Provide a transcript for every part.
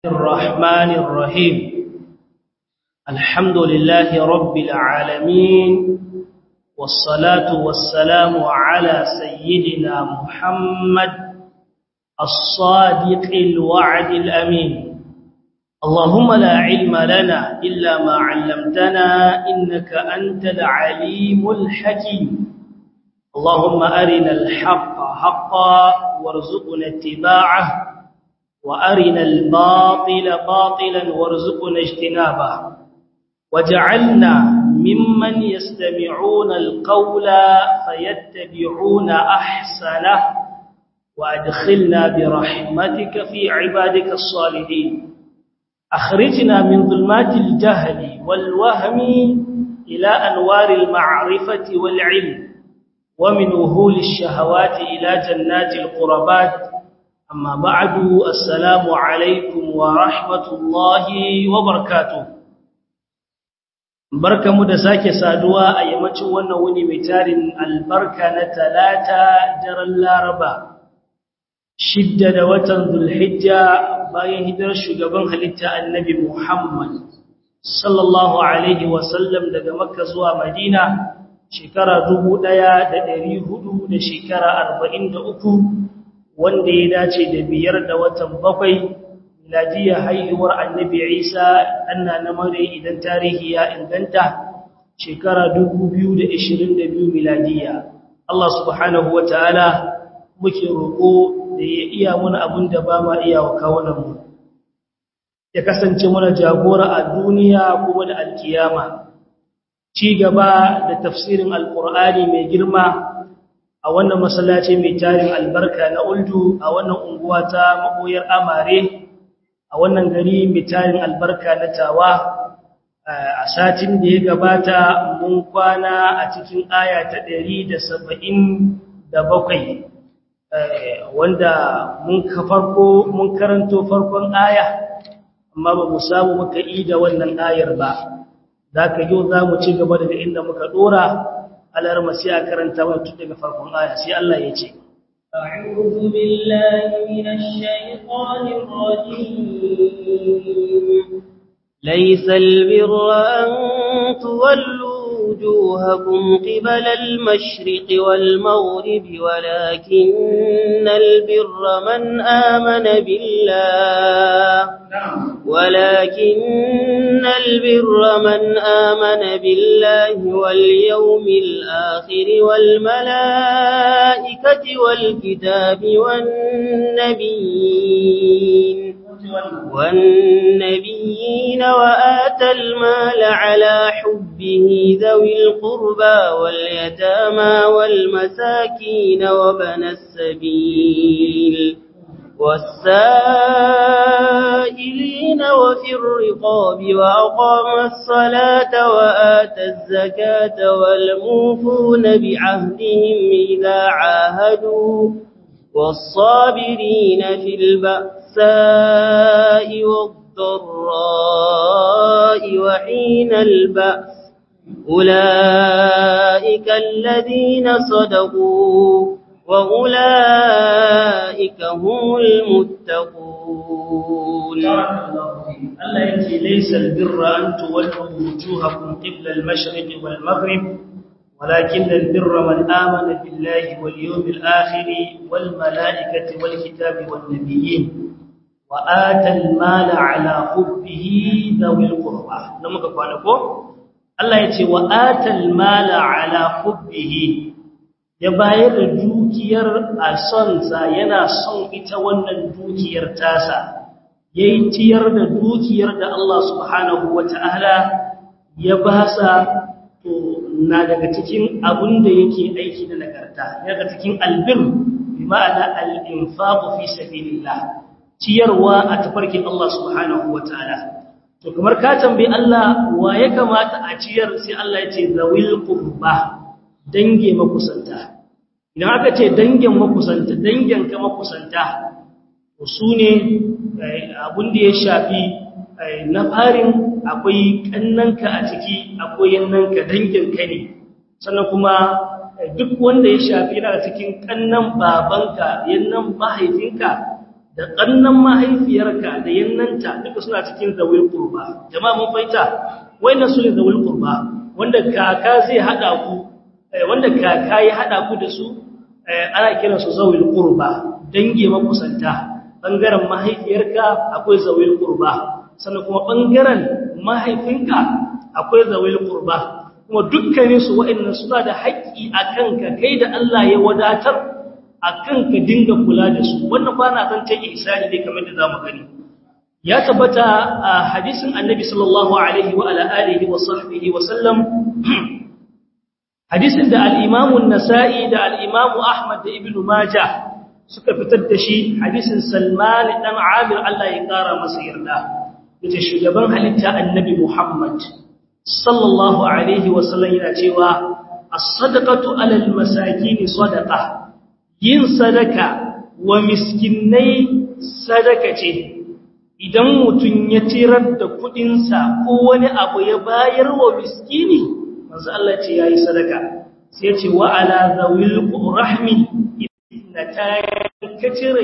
الرحمن الرحيم الحمد لله رب العالمين والصلاة والسلام على سيدنا محمد الصادق الوعد الأمين اللهم لا علم لنا إلا ما علمتنا إنك أنت العليم الحكيم اللهم أرنا الحق حقا وارزقنا اتباعه وأرنا الباطل باطلا وارزقنا اجتنابه وجعلنا ممن يستمعون القول فيتبعون أحسنه وأدخلنا برحمتك في عبادك الصالحين أخرجنا من ظلمات الجهل والوهم إلى أنوار المعرفة والعلم ومن وهول الشهوات إلى جنات القربات أما بعد السلام عليكم ورحمة الله وبركاته barkamu da sake saduwa a yammacin wannan wuni mai tarin albarka na talata daren laraba shidda da watan zulhijja bayan hijirar shugaban halitta annabi muhammad sallallahu alaihi wasallam daga makka zuwa madina shekara dubu ɗaya da ɗari hudu da shekara arba'in da uku wanda ya dace da biyar da watan bakwai miladiyar haihuwar annabi isa anna na mare idan tarihi ya inganta shekara 2022 miladiya Allah subhanahu wa ta'ala muke roƙo da ya iya muna abin da ba ma iya wa kawunanmu ya kasance muna jagora a duniya kuma da alkiyama ci gaba da tafsirin alkur'ani mai girma a wannan masallaci mai tarin albarka na uldu a wannan unguwa ta maboyar amare a wannan gari mai tarin albarka na tawa a satin da ya gabata mun kwana a cikin aya ta ɗari da saba'in da bakwai wanda mun ka farko mun karanto farkon aya amma ba mu samu muka yi da wannan ayar ba za ka yau za mu ci gaba daga inda muka ɗora alarma sai a karanta wani tun daga farkon aya sai Allah ya ce أعوذ بالله من الشيطان الرجيم ليس البر أن تولوا وجوهكم قبل المشرق والمغرب ولكن البر من آمن بالله ولكن البر من آمن بالله واليوم الآخر والملائكة والكتاب والنبيين والنبيين وآتى المال على حبه ذوي القربى واليتامى والمساكين وبن السبيل والسائلين وفي الرقاب وأقام الصلاة وآتى الزكاة والموفون بعهدهم إذا عاهدوا والصابرين في البأساء والضراء وحين البأس أولئك الذين صدقوا وأولئك هم المتقون الله يجي ليس البر أن تولوا وجوهكم قبل المشرق والمغرب ولكن البر من آمن بالله واليوم الآخر والملائكة والكتاب والنبيين وآتى المال على حبه ذوي القربى نمك فانكو الله يتي وآتى المال على حبه ya bayar da dukiyar a sonsa yana son ita wannan dukiyar tasa yayi ciyar da dukiyar da Allah subhanahu wataala ya basa to na daga cikin abin da yake aiki da nagarta daga cikin albir bi ma'ana al-infaq fi sabilillah ciyarwa a tafarkin Allah subhanahu wataala to kamar ka tambayi Allah wa ya kamata a ciyar sai Allah ya ce zawil qurba dange makusanta idan aka ce dangin makusanta dangin ka makusanta to sune abin da ya shafi na farin akwai kannanka a ciki akwai yannanka danginka ne sannan kuma duk wanda ya shafi yana cikin kannan babanka yannan mahaifinka da ƙannan mahaifiyarka da yannanta duka suna cikin zawil qurba jama'a mun faita wayannan su ne zawil qurba wanda kaka zai hada ku wanda kaka ya hada ku da su ana kiran su zawil qurba dange makusanta bangaren mahaifiyarka akwai zawil qurba sannan kuma bangaren mahaifinka akwai zawil qurba kuma dukkanin su wayannan suna da haƙƙi akan ka kai da Allah ya wadatar akan ka dinga kula da su wannan ba na zan take isani dai kamar da zamu gani ya tabbata a hadisin annabi sallallahu alaihi wa ala alihi wa sahbihi wa sallam hadisin da al-imam an-nasa'i da al-imam ahmad da ibn majah suka fitar da shi hadisin salman dan amir Allah ya kara masa yarda yace shugaban halitta annabi muhammad sallallahu alaihi wa sallam yana cewa as-sadaqatu 'ala al-masakin sadaqah yin sadaka wa miskinai sadaka ce idan mutum ya tirar da kudinsa ko wani abu ya bayar wa miskini manzo Allah ce yayi sadaka sai ya ce wa ala zawil rahmi inna ta ka cire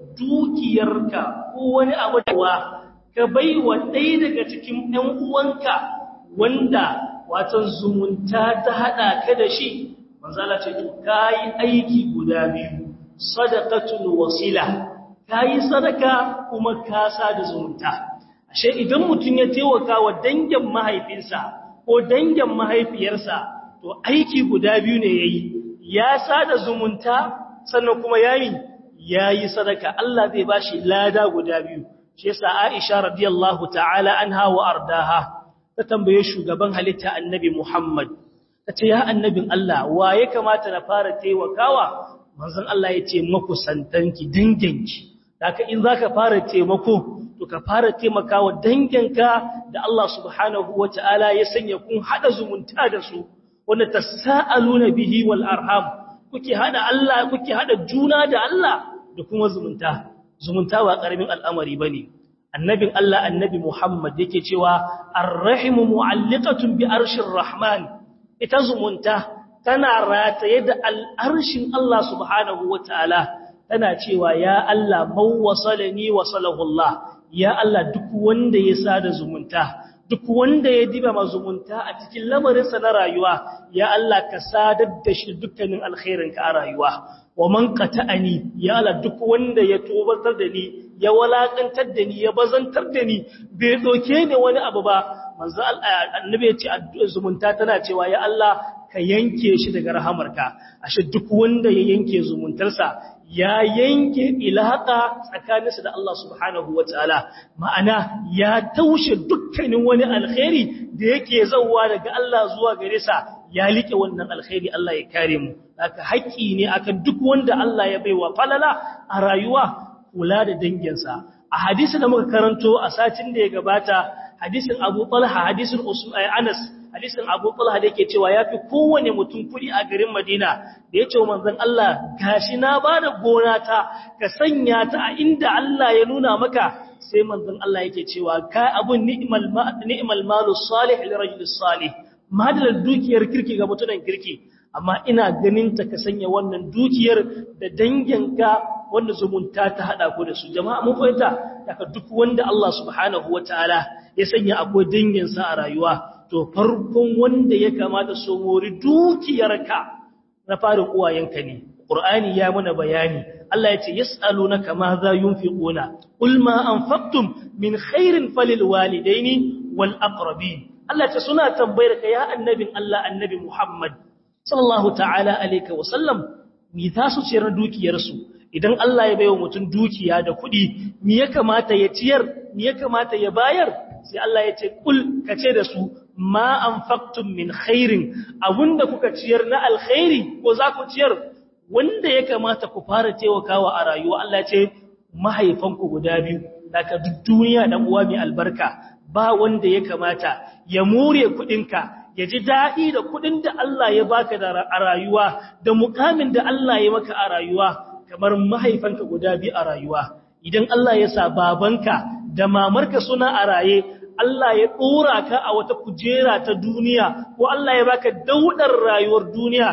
dukiyarka ko wani abu da ka baiwa ɗaya daga cikin ɗan uwanka wanda watan zumunta ta hada ka da shi manzala ce to kayi aiki guda biyu sadaqatul wasila kayi sadaka kuma ka sada zumunta ashe idan mutun ya taimaka wa dangin mahaifinsa ko dangin mahaifiyarsa to aiki guda biyu ne yayi ya sada zumunta sannan kuma yayi yayi sadaka Allah zai bashi lada guda biyu shi yasa Aisha radiyallahu ta'ala anha wa ardaha ta tambaye shugaban halitta annabi Muhammad ta ce ya annabin Allah wa ya kamata na fara taimakawa manzon Allah ya ce makusantanki danginki haka in zaka fara taimako to ka fara taimakawa danginka da Allah subhanahu wataala ya sanya kun hada zumunta da su wanda tasaaluna bihi wal arham kuke hada Allah kuke hada juna da Allah da kuma zumunta zumunta ba karamin al'amari bane annabin Allah annabi Muhammad yake cewa ar-rahimu mu'alliqatun bi arshir rahman ita zumunta tana rataye da al'arshin Allah subhanahu wa ta'ala tana cewa ya Allah mawwasalani wasalahullah ya Allah duk wanda ya sada zumunta duk wanda ya diba mazumunta a cikin lamarinsa na rayuwa ya Allah ka sadar da shi dukkanin alkhairinka a rayuwa wa man qata'ani ya Allah duk wanda ya tobatar da ni ya walakantar da ni ya bazantar da ni bai doke ni wani abu ba manzo annabi ya ce zumunta tana cewa ya Allah ka yanke shi daga rahamarka ashe duk wanda ya yanke zumuntarsa ya yanke ilaka tsakaninsa da Allah subhanahu wataala ma'ana ya taushe dukkanin wani alkhairi da yake zawwa daga Allah zuwa gare sa ya like wannan alkhairi Allah ya kare mu haka haƙi ne akan duk wanda Allah ya baiwa falala a rayuwa kula da danginsa a hadisi da muka karanto a satin da ya gabata hadisin Abu Talha hadisin Anas hadisin Abu Talha da yake cewa yafi kowane mutum kudi a garin Madina da yace wa manzon Allah gashi na bada gona ta ka sanya ta a inda Allah ya nuna maka sai manzon Allah yake cewa ka abun ni'mal ni'mal malu salih li rajul salih madalar dukiyar kirki ga mutunan kirki amma ina ganin ta ka sanya wannan dukiyar da danginka wanda zumunta ta hada ku da su jama'a mun fahimta daga duk wanda Allah subhanahu wataala ya sanya akwai danginsa a rayuwa to farkon wanda ya kamata so mori dukiyarka na farin uwayenka ne qur'ani ya mana bayani Allah ya ce yas'alunaka ma za yunfiquna qul ma anfaqtum min khairin falil walidaini wal aqrabin Allah ya ce suna tambayar ka ya annabin Allah annabi Muhammad sallallahu ta'ala alayka wa sallam mi za su ciyar dukiyarsu idan Allah ya baiwa mutum dukiya da kuɗi mi ya kamata ya ciyar mi ya kamata ya bayar sai Allah ya ce kul kace da su ma anfaqtum min khairin abunda kuka ciyar na alkhairi ko za ku ciyar wanda ya kamata ku fara taimakawa a rayuwa Allah ya ce mahaifanku guda biyu daga duk duniya dan uwa mai albarka ba wanda ya kamata ya more kuɗinka ya ji daɗi da kuɗin da Allah ya baka da a rayuwa da mukamin da Allah ya maka a rayuwa kamar mahaifanka guda biyu a rayuwa idan Allah ya sa babanka da mamarka suna a raye Allah ya ɗora ka a wata kujera ta duniya ko Allah ya baka daudar rayuwar duniya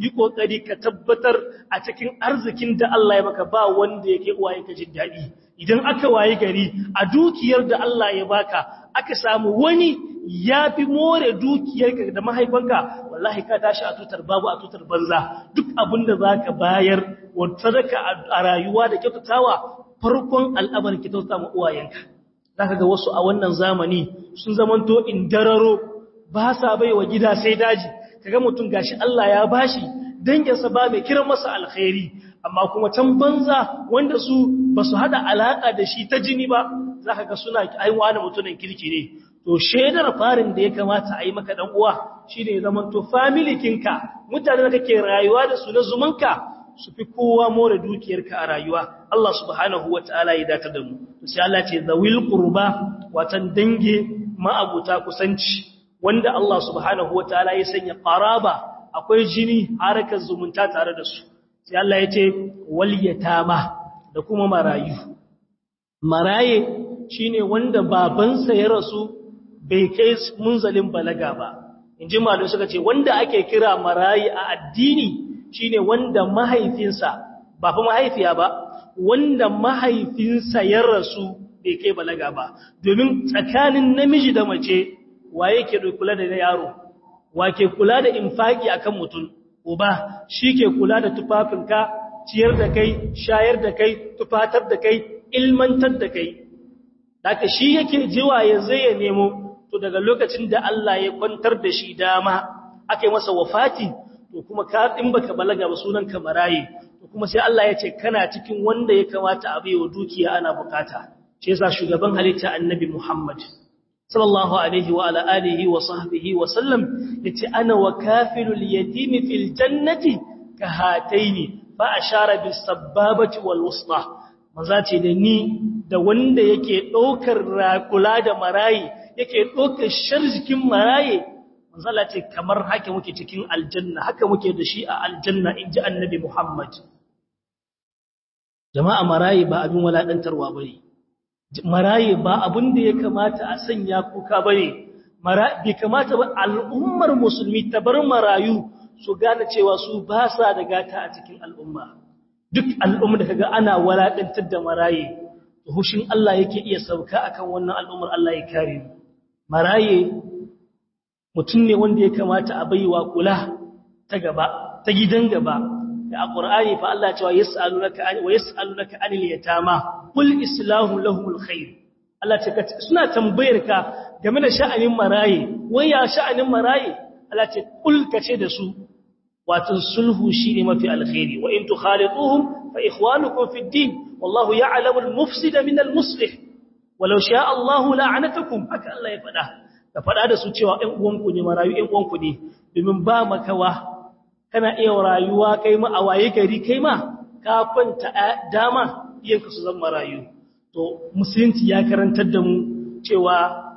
yi kokari ka tabbatar a cikin arzikin da Allah ya maka ba wanda yake uwaye ka jin daɗi idan aka waye gari a dukiyar da Allah ya baka aka samu wani ya fi more dukiyarka da mahaifanka wallahi ka tashi a tutar babu a tutar banza duk abin da za ka bayar wa sadaka a rayuwa da kyautatawa farkon al'amarin kyautata ma uwayenka za ka ga wasu a wannan zamani sun zamanto indararo ba sa bai wa gida sai daji kaga mutum gashi Allah ya bashi danginsa ba mai kiran masa alkhairi amma kuma can banza wanda su ba su hada alaka da shi ta jini ba za ka ga suna aiwa da mutumin kirki ne to shaidar farin da ya kamata a yi maka dan uwa shine zaman to family kinka mutane da kake rayuwa da su na zumanka su fi kowa more dukiyarka a rayuwa Allah subhanahu wataala ya datar da mu to sai Allah ce zawil qurba watan dange ma'abuta kusanci wanda Allah subhanahu wataala ya sanya qaraba akwai jini harakar zumunta tare da su sai Allah ya ce wal yatama da kuma marayu maraye shine wanda babansa ya rasu bai kai munzalin balaga ba inji malum suka ce wanda ake kira marayi a addini shine wanda mahaifinsa ba fa mahaifiya ba wanda mahaifinsa ya rasu bai kai balaga ba domin tsakanin namiji da mace waye ke kula da yaro wa ke kula da infaki akan mutum uba shi ke kula da tufafinka ciyar da kai shayar da kai tufatar da kai ilmantar da kai daga shi yake jiwa ya zai ya nemo to daga lokacin da Allah ya kwantar da shi dama aka yi masa wafati to kuma ka in baka balaga ba sunan ka maraye to kuma sai Allah ya ce kana cikin wanda ya kamata a baiwa dukiya ana bukata shi yasa shugaban halitta annabi Muhammad sallallahu alaihi wa ala alihi wa sahbihi wa sallam yace ana wa kafilul yatimi fil jannati ka hataini fa ashara bis sababati wal wusta maza ce da ni da wanda yake daukar kula da marayi yake daukar sharjikin maraye manzala ce kamar haka muke cikin aljanna haka muke da shi a aljanna inji annabi Muhammad jama'a marayi ba abin waladantarwa bane maraye ba abin da ya kamata a sanya kuka bane bai kamata ba al'ummar musulmi ta bar marayu su gane cewa su ba sa da gata a cikin al'umma duk al'umma da kaga ana walakantar da maraye hushin Allah yake iya sauka akan wannan al'ummar Allah ya kare mu maraye mutum ne wanda ya kamata a baiwa kula ta gaba ta gidan gaba da alqur'ani fa Allah ya ce wa yas'alunaka wa yas'alunaka anil yatama qul islahu lahumul khair Allah ce suna tambayar ka game da sha'anin maraye wai ya sha'anin maraye Allah ce qul kace da su wato sulhu shine mafi alkhairi wa in tukhalituhum fa ikhwanukum fid din wallahu ya'lamu al-mufsida min al-muslih walau sha'a Allah la'anatakum haka Allah ya fada ka fada da su cewa ɗan uwanku ne marayu ɗan uwanku ne domin ba makawa kana iya rayuwa kai ma a waye gari kai ma ka kwanta dama iyanka su zama marayu to musulunci ya karantar da mu cewa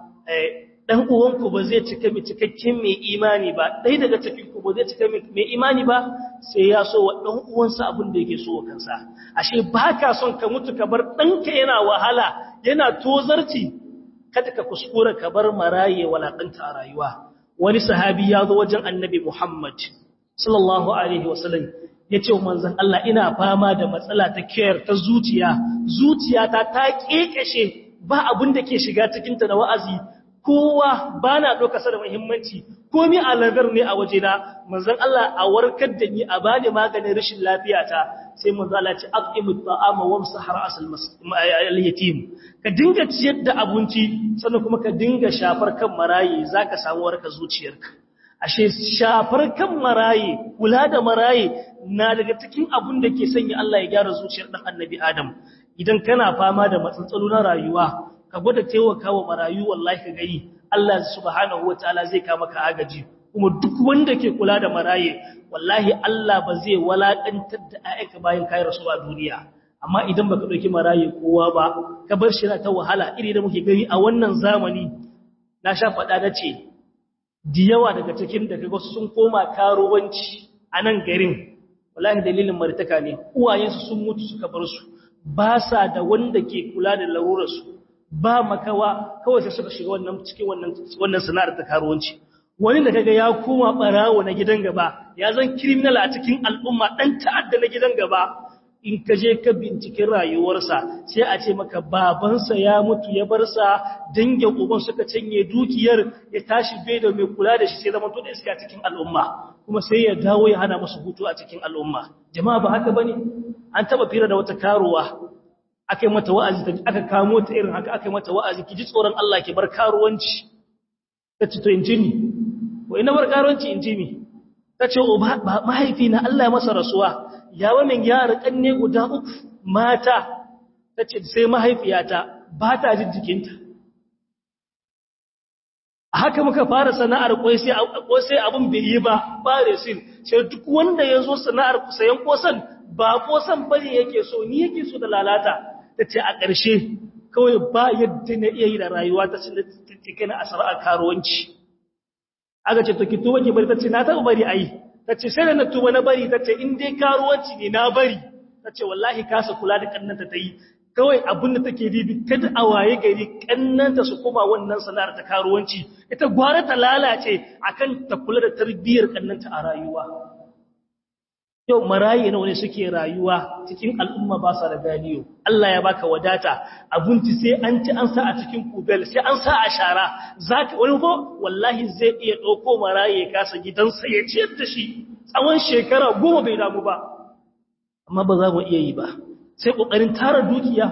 dan uwanku ba zai cika mai cikakken mai imani ba dai daga cikin ku ba zai cika mai imani ba sai ya so wa dan uwansa abin da yake so wa kansa ashe baka son ka mutu ka bar danka yana wahala yana tozarci kada ka kuskura ka bar maraye walakanta a rayuwa wani sahabi ya zo wajen annabi Muhammad sallallahu alaihi wasallam ya ce manzan Allah ina fama da matsala ta kiyar ta zuciya zuciyata ta kekashe ba abin da ke shiga cikinta na wa'azi kowa ba na ɗaukasa da muhimmanci komi aladar ne a wajena manzan Allah a warkar da ni a bani maganin rashin lafiyata sai manzan Allah ce aqimut ta'ama wamsa har asal al-yatim ka dinga ciyar da abinci sannan kuma ka dinga shafar kan marayi zaka samu warkar zuciyarka ashe shafar kan maraye kula da maraye na daga cikin abun da ke sanya Allah ya gyara zuciyar dan annabi Adam idan kana fama da matsatsalu na rayuwa ka gwada taimakawa marayu wallahi ka gani Allah subhanahu wataala zai ka maka agaji kuma duk wanda ke kula da maraye wallahi Allah ba zai walakantar da ayyanka bayan kai rasu a duniya amma idan baka dauki maraye kowa ba ka bar shi ta wahala iri da muke gani a wannan zamani na sha faɗa da ce da yawa daga cikin da kaga sun koma karuwanci a nan garin wallahi dalilin martaka ne uwayensu sun mutu suka bar su ba sa da wanda ke kula da larurarsu ba makawa kawai sai suka shiga wannan cikin wannan wannan sana'ar ta karuwanci wani da kaga ya koma barawo na gidan gaba ya zan criminal a cikin al'umma dan ta'adda na gidan gaba in ka je ka binciken rayuwarsa sai a ce maka babansa ya mutu ya bar sa dangin uban suka canye dukiyar ya tashi bai da mai kula da shi sai zama to da iska cikin al'umma kuma sai ya dawo ya hana musu hutu a cikin al'umma jama'a ba haka bane an taba fira da wata karuwa aka yi mata wa'azi aka kamo ta irin haka aka yi mata wa'azi ki ji tsoron Allah ki bar karuwanci ta ce to in ji ni ko ina bar karuwanci in ji mi ta ce mahaifi na Allah ya masa rasuwa ya min yara kanne guda uku mata ta ce sai mahaifiyata ba ta jin jikinta a haka muka fara sana'ar sai abin bai yi ba ba resin sai duk wanda ya zo sana'ar sayan kosan ba kosan bane yake so ni yake so da lalata ta ce a ƙarshe kawai ba yadda na iya yi da rayuwa ta cikin na asara karuwanci aka ce to ki tuba ki bari ta ce na taɓa bari a yi ta ce sai da na tuba na bari ta ce in dai karuwanci ne na bari ta ce wallahi kasa kula da kannanta ta yi kawai abin da take ribi kada a waye gari kannanta su koma wannan sana'ar ta karuwanci ita gwara ta lalace akan ta kula da tarbiyyar kannanta a rayuwa yau maraye nawa ne suke rayuwa cikin al'umma ba sa da ganiyo Allah ya baka wadata abinci sai an ci an sa a cikin kubel sai an sa a shara zaka wani ko wallahi zai iya dauko maraye kasa gidansa ya ciyar da shi tsawon shekara goma bai damu ba amma ba za mu iya yi ba sai kokarin tara dukiya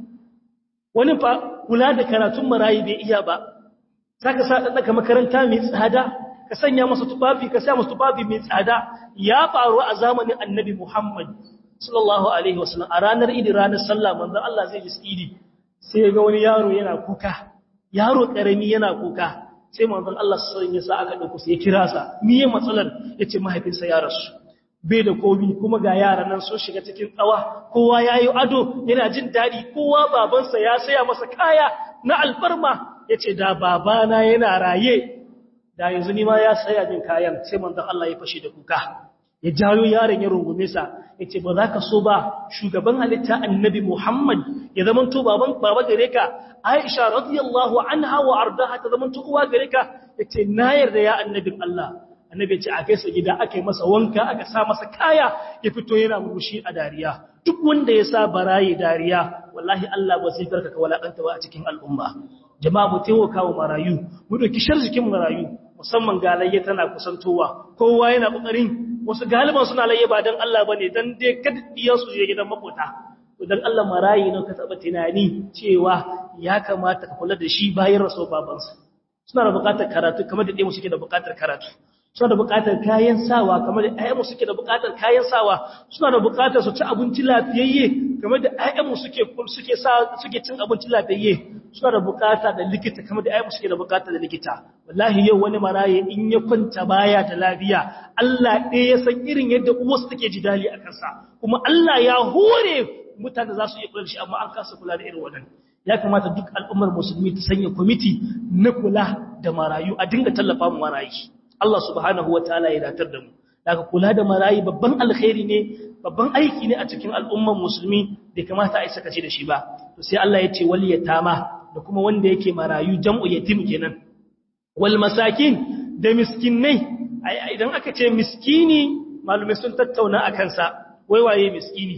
wani fa kula da karatun maraye bai iya ba zaka sa ɗaɗɗaka makaranta mai tsada ka sanya masa tufafi ka sa masa tufafi mai tsada ya faru a zamanin annabi Muhammad sallallahu alaihi wasallam a ranar idi ranar sallah manzo Allah zai ji idi sai ga wani yaro yana kuka yaro karami yana kuka sai manzo Allah sallallahu alaihi wasallam aka dauko sai ya kira sa miye matsalar yace mahaifinsa ya rasu bai da komi kuma ga yaran nan sun shiga cikin tsawa kowa yayi ado yana jin dadi kowa babansa ya saya masa kaya na alfarma yace da babana yana raye da yanzu ni ma ya saya min kayan sai manzon Allah ya fashe da kuka ya jayo yaron ya rungume sa yace ba za ka so ba shugaban halitta annabi Muhammad ya zaman to baban baba gare ka Aisha radiyallahu anha wa ardaha ta zaman to uwa gare ka yace na yarda ya annabin Allah annabi yace a kai sa gida aka yi masa wanka aka sa masa kaya ya fito yana murmushi a dariya duk wanda ya sa barayi dariya wallahi Allah ba zai barka ka walakanta ba a cikin al'umma jama'a mu taimaka wa marayu mu dauki sharjikin marayu musamman galayya tana kusantowa kowa yana kokarin wasu galiban suna layya ba dan Allah bane dan dai kada diyan su je gidan makota to dan Allah marayi ne ka taba tunani cewa ya kamata ka kula da shi bayan rasul babansa suna da bukatar karatu kamar da dai mu suke da bukatar karatu suna da bukatar kayan sawa kamar da ayyamu suke da bukatar kayan sawa suna da bukatar su ci abinci lafiyayye kamar da ayyamu suke suke sa suke cin abinci lafiyayye suna da bukata da likita kamar da ayyamu suke da bukata da likita wallahi yau wani maraye in ya kwanta baya da lafiya Allah ɗaya ya san irin yadda uwarsa take ji dali a kansa kuma Allah ya hore mutane za su iya kula da shi amma an kasa kula da irin wannan ya kamata duk al'ummar musulmi ta sanya kwamiti na kula da marayu a dinga tallafa mu marayu Allah subhanahu wataala ya datar da mu daga kula da marayi babban alkhairi ne babban aiki ne a cikin al'umman musulmi da kamata a yi sakaci da shi ba to sai Allah ya ce wal yatama da kuma wanda yake marayu jam'u yatim kenan wal masakin da miskinai idan aka ce miskini malumai sun tattauna a kansa wai waye miskini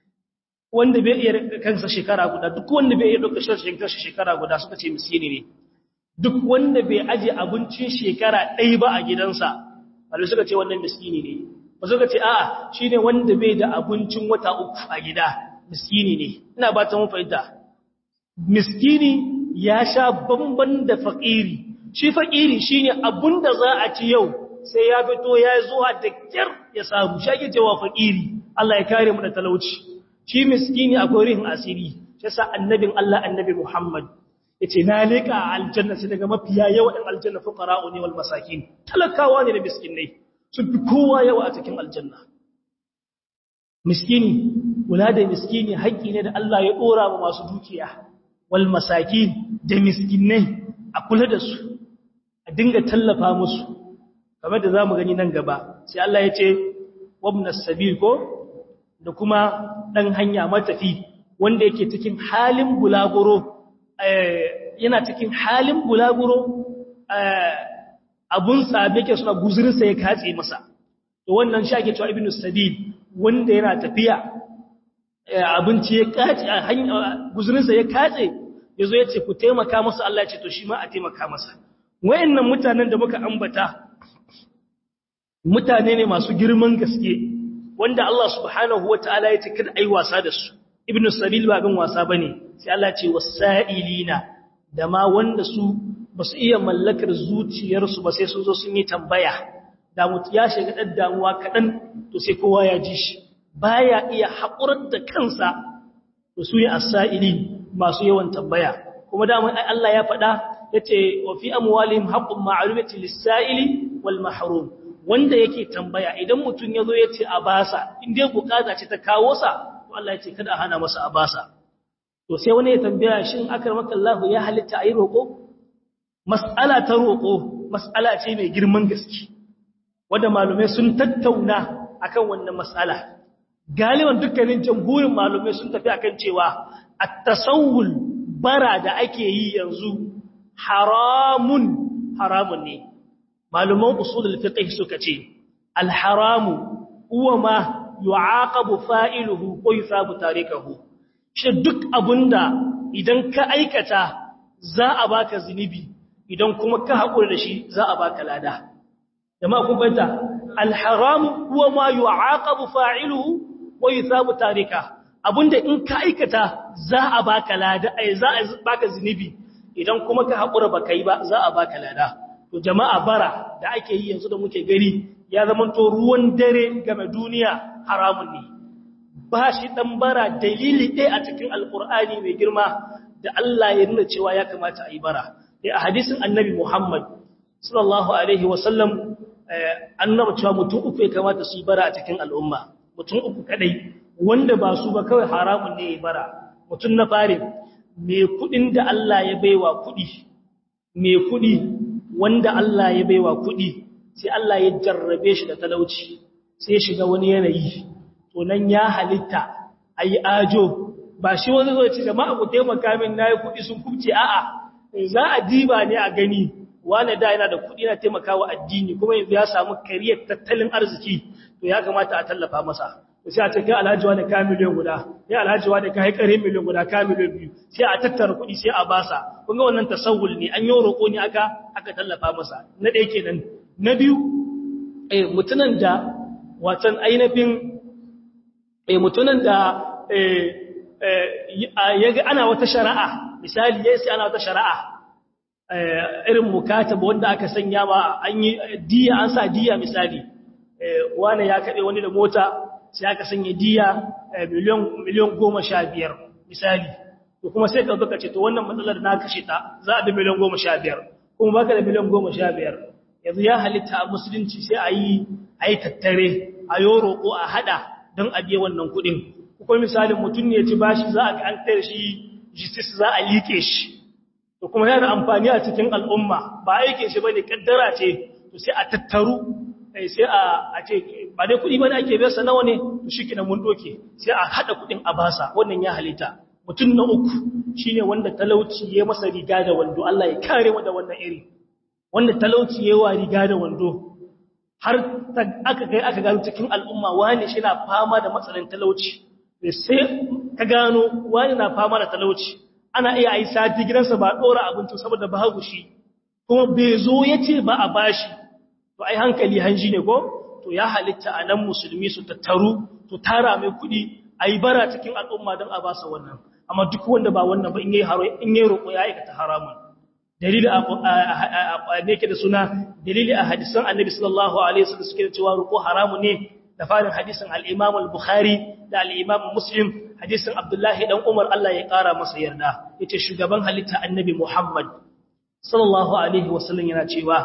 wanda bai iya kansa shekara guda duk wanda bai iya ɗauka kansa shekara guda suka ce miskini ne duk wanda bai aje abincin shekara ɗaya ba a gidansa malumai suka ce wannan miskini ne ba suka ce a'a shine wanda bai da abincin wata uku a gida miskini ne ina ba ta mun fahimta miskini ya sha bamban da faƙiri shi faƙiri shine abunda za a ci yau sai ya fito ya zuwa da kyar ya samu shi ake cewa faƙiri Allah ya kare mu da talauci shi miskini akwai rihin asiri shi sa annabin Allah annabi Muhammad yace na leka aljanna sai daga mafiya yawa ɗan aljanna fuqara'u ne wal masakin talakawa ne da miskinai sun fi kowa yawa a cikin aljanna miskini kula da miskini haƙƙi ne da Allah ya ɗora wa masu dukiya wal masakin da miskinai a kula da su a dinga tallafa musu kamar da zamu gani nan gaba sai Allah ya ce wabnas sabil ko da kuma dan hanya matafi wanda yake cikin halin bulaguro yana cikin halin bulaguro abun sabe ke suna guzurinsa ya katse masa to wannan shi ake cewa ibnu sabil wanda yana tafiya abinci ya katse guzurinsa ya katse yazo ya ce ku taimaka masa Allah ya ce to shi ma a taimaka masa wayannan mutanen da muka ambata mutane ne masu girman gaske wanda Allah subhanahu wataala ya ce kada ai wasa da su ibnu sabil ba bin wasa bane sai Allah ce wasailina da ma wanda su basu iya mallakar zuciyarsu ba sai sun zo sun yi tambaya da mutu ya shiga dan damuwa kadan to sai kowa ya ji shi baya iya hakurar da kansa to su yi asaili masu yawan tambaya kuma da mun Allah ya faɗa yace wa fi amwalihim haqqun ma'lumatin lis-sa'ili wal mahrum wanda yake tambaya idan mutun yazo yace a basa in dai bukata ce ta kawo sa Allah ya ce kada a hana masa abasa to sai wani ya tambaya shin akramaka Allah ya halitta ayi roko mas'ala ta roko mas'ala ce mai girman gaske wanda malumai sun tattauna akan wannan mas'ala galiban dukkanin jamhurin malumai sun tafi akan cewa at-tasawwul bara da ake yi yanzu haramun haramun ne maluman usulul fiqh suka ce al-haramu huwa ma yu'aqabu fa'iluhu ko yusabu tarikahu shi duk abunda idan ka aikata za a baka zinubi idan kuma ka hakura da shi za a baka lada jama'a kun fahimta al-haram huwa ma yu'aqabu fa'iluhu wa yusabu tarika abunda in ka aikata za a baka lada ai za a baka zinubi idan kuma ka hakura baka yi ba za a baka lada to jama'a bara da ake yi yanzu da muke gari ya zamanto ruwan dare game duniya haramun ne ba shi dan bara dalili ɗaya a cikin alkur'ani mai girma da Allah ya nuna cewa ya kamata a yi bara dai a hadisin annabi Muhammad sallallahu alaihi wasallam annabi cewa mutum uku ya kamata su yi bara a cikin al'umma mutum uku kadai wanda ba su ba kawai haramun ne ya bara mutum na fare mai kudin da Allah ya baiwa kudi mai kudi wanda Allah ya baiwa kudi sai Allah ya jarrabe shi da talauci sai ya shiga wani yanayi to nan ya halitta ayi ajo ba shi wani zo ce jama'a ku taimaka min nayi kudi sun kubce a'a za a diba ne a gani wani da yana da kudi na taimakawa addini kuma yanzu ya samu kariyar tattalin arziki to ya kamata a tallafa masa to sai a ce kai alhaji wani ka miliyan guda kai alhaji wani ka haikare miliyan guda ka miliyan biyu sai a tattara kudi sai a basa kun ga wannan tasawul ne an yi roƙo ne aka aka tallafa masa na ɗaya kenan na biyu eh mutunan da watan ainihin eh mutunan da eh yaga ana wata shari'a misali yayi sai ana wata shari'a irin mukataba wanda aka sanya ba an yi diya an sa diya misali wani ya kade wani da mota sai aka sanya diya miliyan miliyan 15 misali to kuma sai ka zo ka ce to wannan matsalar na kashe ta za a da miliyan 15 kuma baka da miliyan 15 yanzu ya halitta a musulunci sai a yi a yi tattare a yi roƙo a haɗa don a biya wannan kuɗin kuma misalin mutum ne ci bashi za a ga an tare shi justice za a liƙe shi to kuma yana amfani a cikin al'umma ba aikin shi bane kaddara ce to sai a tattaru sai a ce ba dai kuɗi ba da ake besa nawa ne to shi kina mun doke sai a haɗa kuɗin a basa wannan ya halitta mutum na uku shine wanda talauci ya masa riga da wando Allah ya kare mu da wannan iri wanda talauci ya wa riga da wando har aka kai aka gano cikin al'umma wani shi na fama da matsalin talauci sai ka gano wani na fama da talauci ana iya yi sati gidansa ba ɗora abincin saboda ba hagu shi kuma bai zo ya ce ba a bashi to ai hankali hanji ne ko to ya halitta a nan musulmi su tattaru to tara mai kuɗi a yi bara cikin al'umma don a basa wannan amma duk wanda ba wannan ba in yi roƙo ya aikata haramun dalili a ne ke da suna dalili a hadisan annabi sallallahu alaihi wasallam suke cewa roƙo haramun ne da farin hadisin al-imam al-bukhari da al-imam muslim hadisin abdullahi dan umar Allah ya ƙara masa yarda yace shugaban halitta annabi muhammad sallallahu alaihi wasallam yana cewa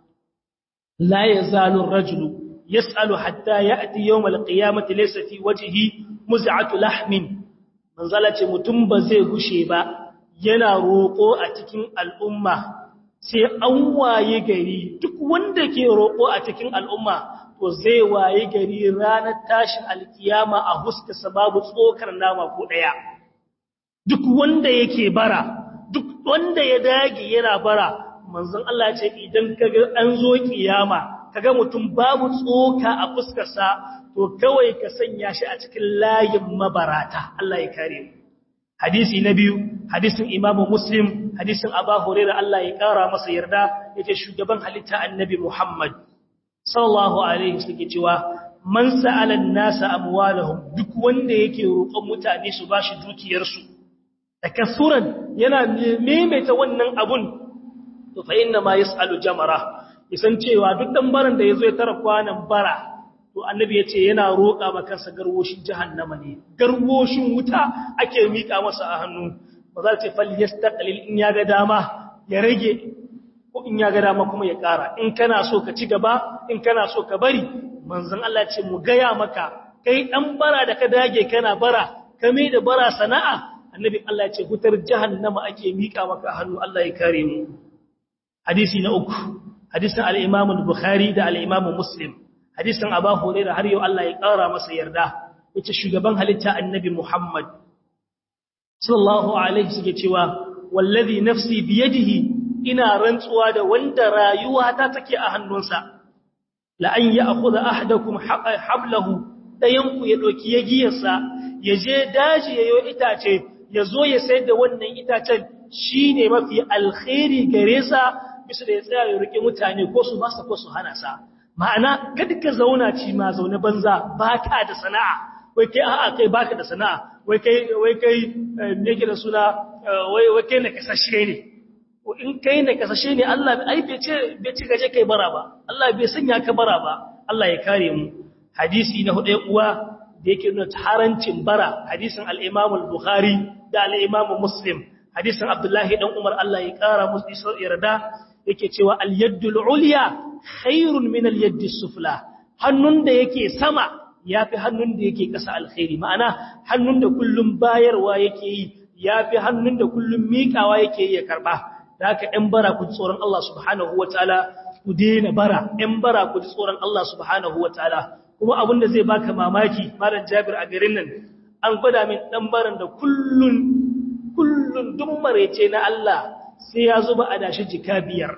la yazalu ar-rajulu yas'alu hatta ya'ti yawm al-qiyamati laysa fi wajhihi muz'atu lahmin manzala ce mutum ba zai gushe ba yana roƙo a cikin al'umma sai an waye gari duk wanda ke roƙo a cikin al'umma to zai waye gari ranar tashin alkiyama a huska sababu tsokar nama ko ɗaya duk wanda yake bara duk wanda ya dage yana bara manzon Allah ya ce idan kaga an zo kiyama kaga mutum babu tsoka a fuskarsa to kawai ka sanya shi a cikin layin mabarata Allah ya kare mu hadisi na biyu hadisin Imam Muslim hadisin Abu Hurairah Allah ya kara masa yarda yace shugaban halitta Annabi Muhammad sallallahu alaihi wasallam cewa man sa'ala an-nasa amwalahum duk wanda yake roƙon mutane su bashi dukiyarsu takassuran yana maimaita wannan abun to fa inna ma yas'alu jamara isan cewa duk dan baran da yazo ya tara kwanan bara to annabi yace yana roƙa maka sa garwoshin jahannama ne garwoshin wuta ake mika masa a hannu ba za ta fal yastaqlil in ya ga dama ya rage ko in ya ga dama kuma ya ƙara in kana so ka ci gaba in kana so ka bari manzon Allah ce mu gaya maka kai dan bara da ka dage kana bara ka mai da bara sana'a annabi Allah ce hutar jahannama ake mika maka hannu Allah ya kare mu hadisi na uku hadisin al-Imam al-Bukhari da al-Imam Muslim hadisin Abu Hurairah har yau Allah ya kara masa yarda yace shugaban halitta annabi Muhammad sallallahu alaihi suke cewa wallazi nafsi biyadihi ina rantsuwa da wanda rayuwa ta take a hannunsa la an ya'khudha ahadakum hablahu dayanku ya doki yagiyarsa ya je daji yayo itace ya zo ya sayar da wannan itacen shi ne mafi alkhairi gare sa bisa da ya tsaya ya riƙe mutane ko su masa ko su hana sa ma'ana kada ka zauna ci ma zaune banza ba ka da sana'a wai kai a'a kai baka da sana'a wai kai wai kai me yake da suna wai wai kai na kasashe ne in kai na kasashe ne Allah ai bai ce bai ci gaje kai bara ba Allah bai sanya ka bara ba Allah ya kare mu hadisi na hudu uwa da yake nuna harancin bara hadisin al-Imam al-Bukhari da al-Imam Muslim hadisin Abdullahi dan Umar Allah ya kara musu isar yarda yake cewa al-yaddul ulya khairun min al-yaddi sufla hannun da yake sama yafi hannun da yake kasa alkhairi ma'ana hannun da kullum bayarwa yake yi yafi hannun da kullum miƙawa yake yi ya karba da haka ɗan bara ku ji tsoron Allah subhanahu wataala ku daina bara ɗan bara ku ji tsoron Allah subhanahu wataala kuma abin da zai baka mamaki malam Jabir a garin nan an gwada min dan baran da kullun kullun duk marece na Allah sai ya zuba a dashi jika biyar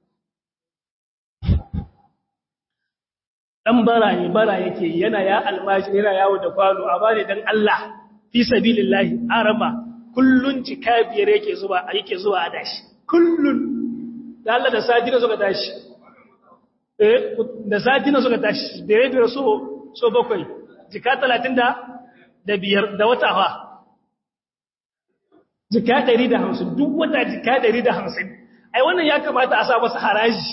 dan bara ne bara yake yana ya almaji yana yawo da kwano a bane dan Allah fi sabilillahi arama kullun jika biyar yake zuba yake zuwa a dashi kullun da Allah da sati da suka tashi eh da sati na suka tashi da ya so so bakwai jika talatin da da biyar da wata fa jika ɗari da hamsin duk wata jika ɗari da hamsin ai wannan ya kamata a sa masa haraji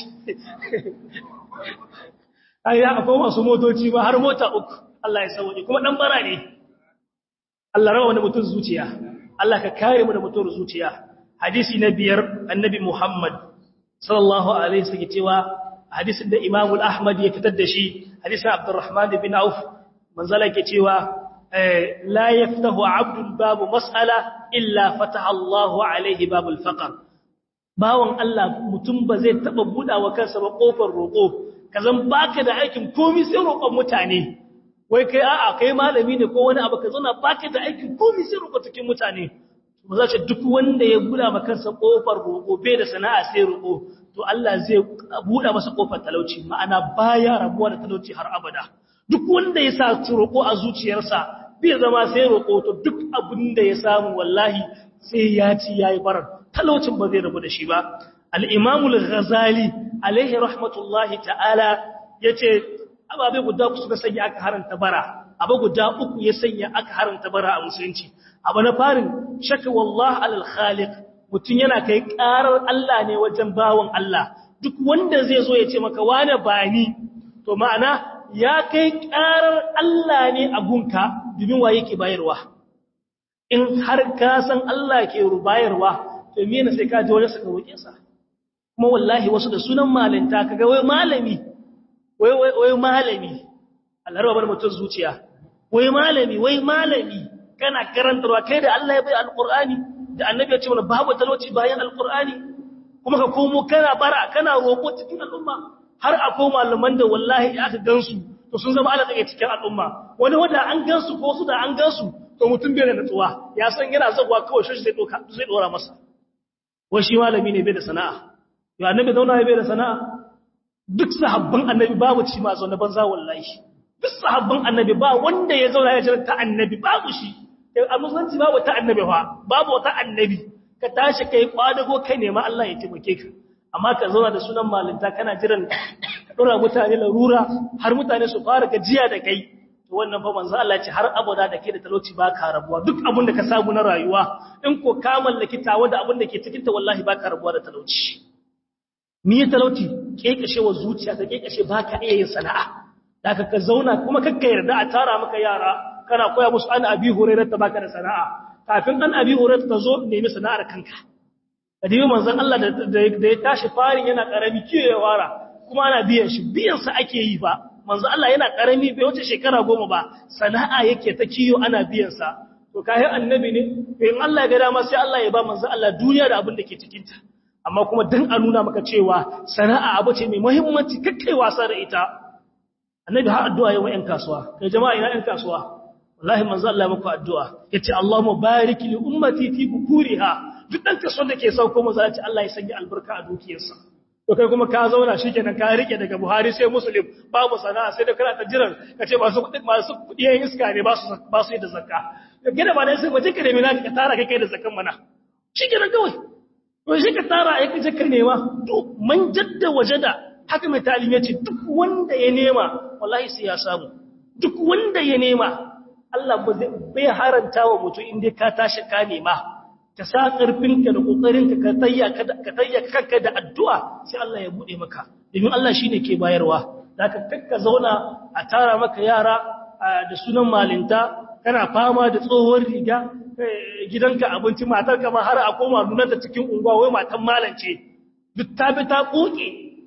ai ya akwai masu motoci ba har mota uku Allah ya sauke kuma dan bara ne Allah rawa wani mutum zuciya Allah ka kare mu da mutum zuciya hadisi na biyar annabi Muhammad sallallahu alaihi wasallam cewa hadisin da Imam Ahmad ya fitar da shi hadisin Abdurrahman bin Auf manzala ke cewa la yaftahu 'abdun babu mas'ala illa fataha Allahu alaihi babul faqr bawon Allah mutum ba zai taba budawa kansa ba kofar roko kazan baka da aikin komai sai roƙon mutane wai kai a'a kai malami ne ko wani abu ka zauna baka da aikin komai sai roƙo cikin mutane ba za ce duk wanda ya buɗa ma kansa ƙofar roƙo bai da sana'a sai roƙo to Allah zai buɗa masa ƙofar talauci ma'ana baya rabuwa da talauci har abada duk wanda ya sa roƙo a zuciyarsa bai zama sai roƙo to duk abin da ya samu wallahi sai ya ci yayi barar talaucin ba zai rabu da shi ba al-Imam al-Ghazali alaihi rahmatullahi ta'ala yace ababe guda uku suka sanya aka haranta bara abu guda uku ya sanya aka haranta bara a musulunci abu na farin shaka wallah alal khaliq mutun yana kai karar Allah ne wajen bawon Allah duk wanda zai zo ya ce maka wane bani to ma'ana ya kai karar Allah ne a gunka domin wa yake bayarwa in har ka san Allah ke bayarwa to me ne sai ka je wajen saka roƙe sa kuma wallahi wasu da sunan malinta kaga wai malami wai wai wai malami Allah rabar mutun zuciya wai malami wai malami kana karantarwa kai da Allah ya bai alqur'ani da annabi ya ce mana babu talauci bayan alqur'ani kuma ka komo kana bara kana roƙo cikin al'umma har akwai malaman da wallahi aka gansu to sun zama ala tsaye cikin al'umma wani wanda an gansu ko su da an gansu to mutum bai da natsuwa ya san yana zaguwa kawai shi zai doka zai dora masa wai shi malami ne bai da sana'a yau annabi zauna ya bai da sana'a duk sahabban annabi babu ci ma zaune banza wallahi duk sahabban annabi ba wanda ya zauna ya jira ta annabi babu shi a musulunci babu ta annabi fa babu wata annabi ka tashi kai kwadago kai nema Allah ya taimake ka amma ka zauna da sunan malinta kana jiran ka dora mutane larura har mutane su fara gajiya da kai to wannan fa manzo Allah ce har abada da kai da talauci ba ka rabuwa duk abin da ka samu na rayuwa in ko ka mallaki tawa da abin da ke cikin ta wallahi ba ka rabuwa da talauci ni ya talauci kekashewa zuciya ta kekashe ba ka iya yin sana'a da ka zauna kuma kakka yarda a tara maka yara kana koya musu an abi hurairar ta baka da sana'a kafin an abi hurairar ta zo nemi sana'ar kanka kadibi manzon Allah da ya tashi farin yana karami kiyo ya wara kuma ana biyan shi biyan sa ake yi ba manzon Allah yana karami bai wuce shekara goma ba sana'a yake ta kiyo ana biyan sa to kai annabi ne in Allah ya ga dama sai Allah ya ba manzon Allah duniya da abin da ke cikin ta amma kuma dan a nuna maka cewa sana'a abu ce mai muhimmanci kakkai wasa da ita annabi har addu'a yayin ƴan kasuwa kai jama'a ina ƴan kasuwa wallahi manzo Allah ya muku addu'a yace Allahumma barik li ummati fi bukuriha duk dan kasuwar da ke sauko manzo Allah Allah ya sanya albarka a dukiyarsa to kai kuma ka zauna shikenan ka rike daga Buhari sai Muslim babu sana'a sai da kana ta jiran kace masu kudi masu kudi yayin iska ne ba su ba su da zakka gida ba dai sai waje ka nemi naka ka tara kai kai da zakkan mana shikenan kawai to shi ka tara ai kace ka nema to man jadda wajada haka mai talim yace duk wanda ya nema wallahi sai ya samu duk wanda ya nema Allah bai haranta wa mutum inda ka tashi ka nema ka sa ƙarfinka da ƙoƙarinka ka tayya kanka da addu'a sai Allah ya buɗe maka domin Allah shi ne ke bayarwa za ka kakka zauna a tara maka yara da sunan malinta kana fama da tsohon riga gidanka abinci matar kama har a koma nunanta cikin unguwa wai matan malance duk ta bi ta ƙoƙe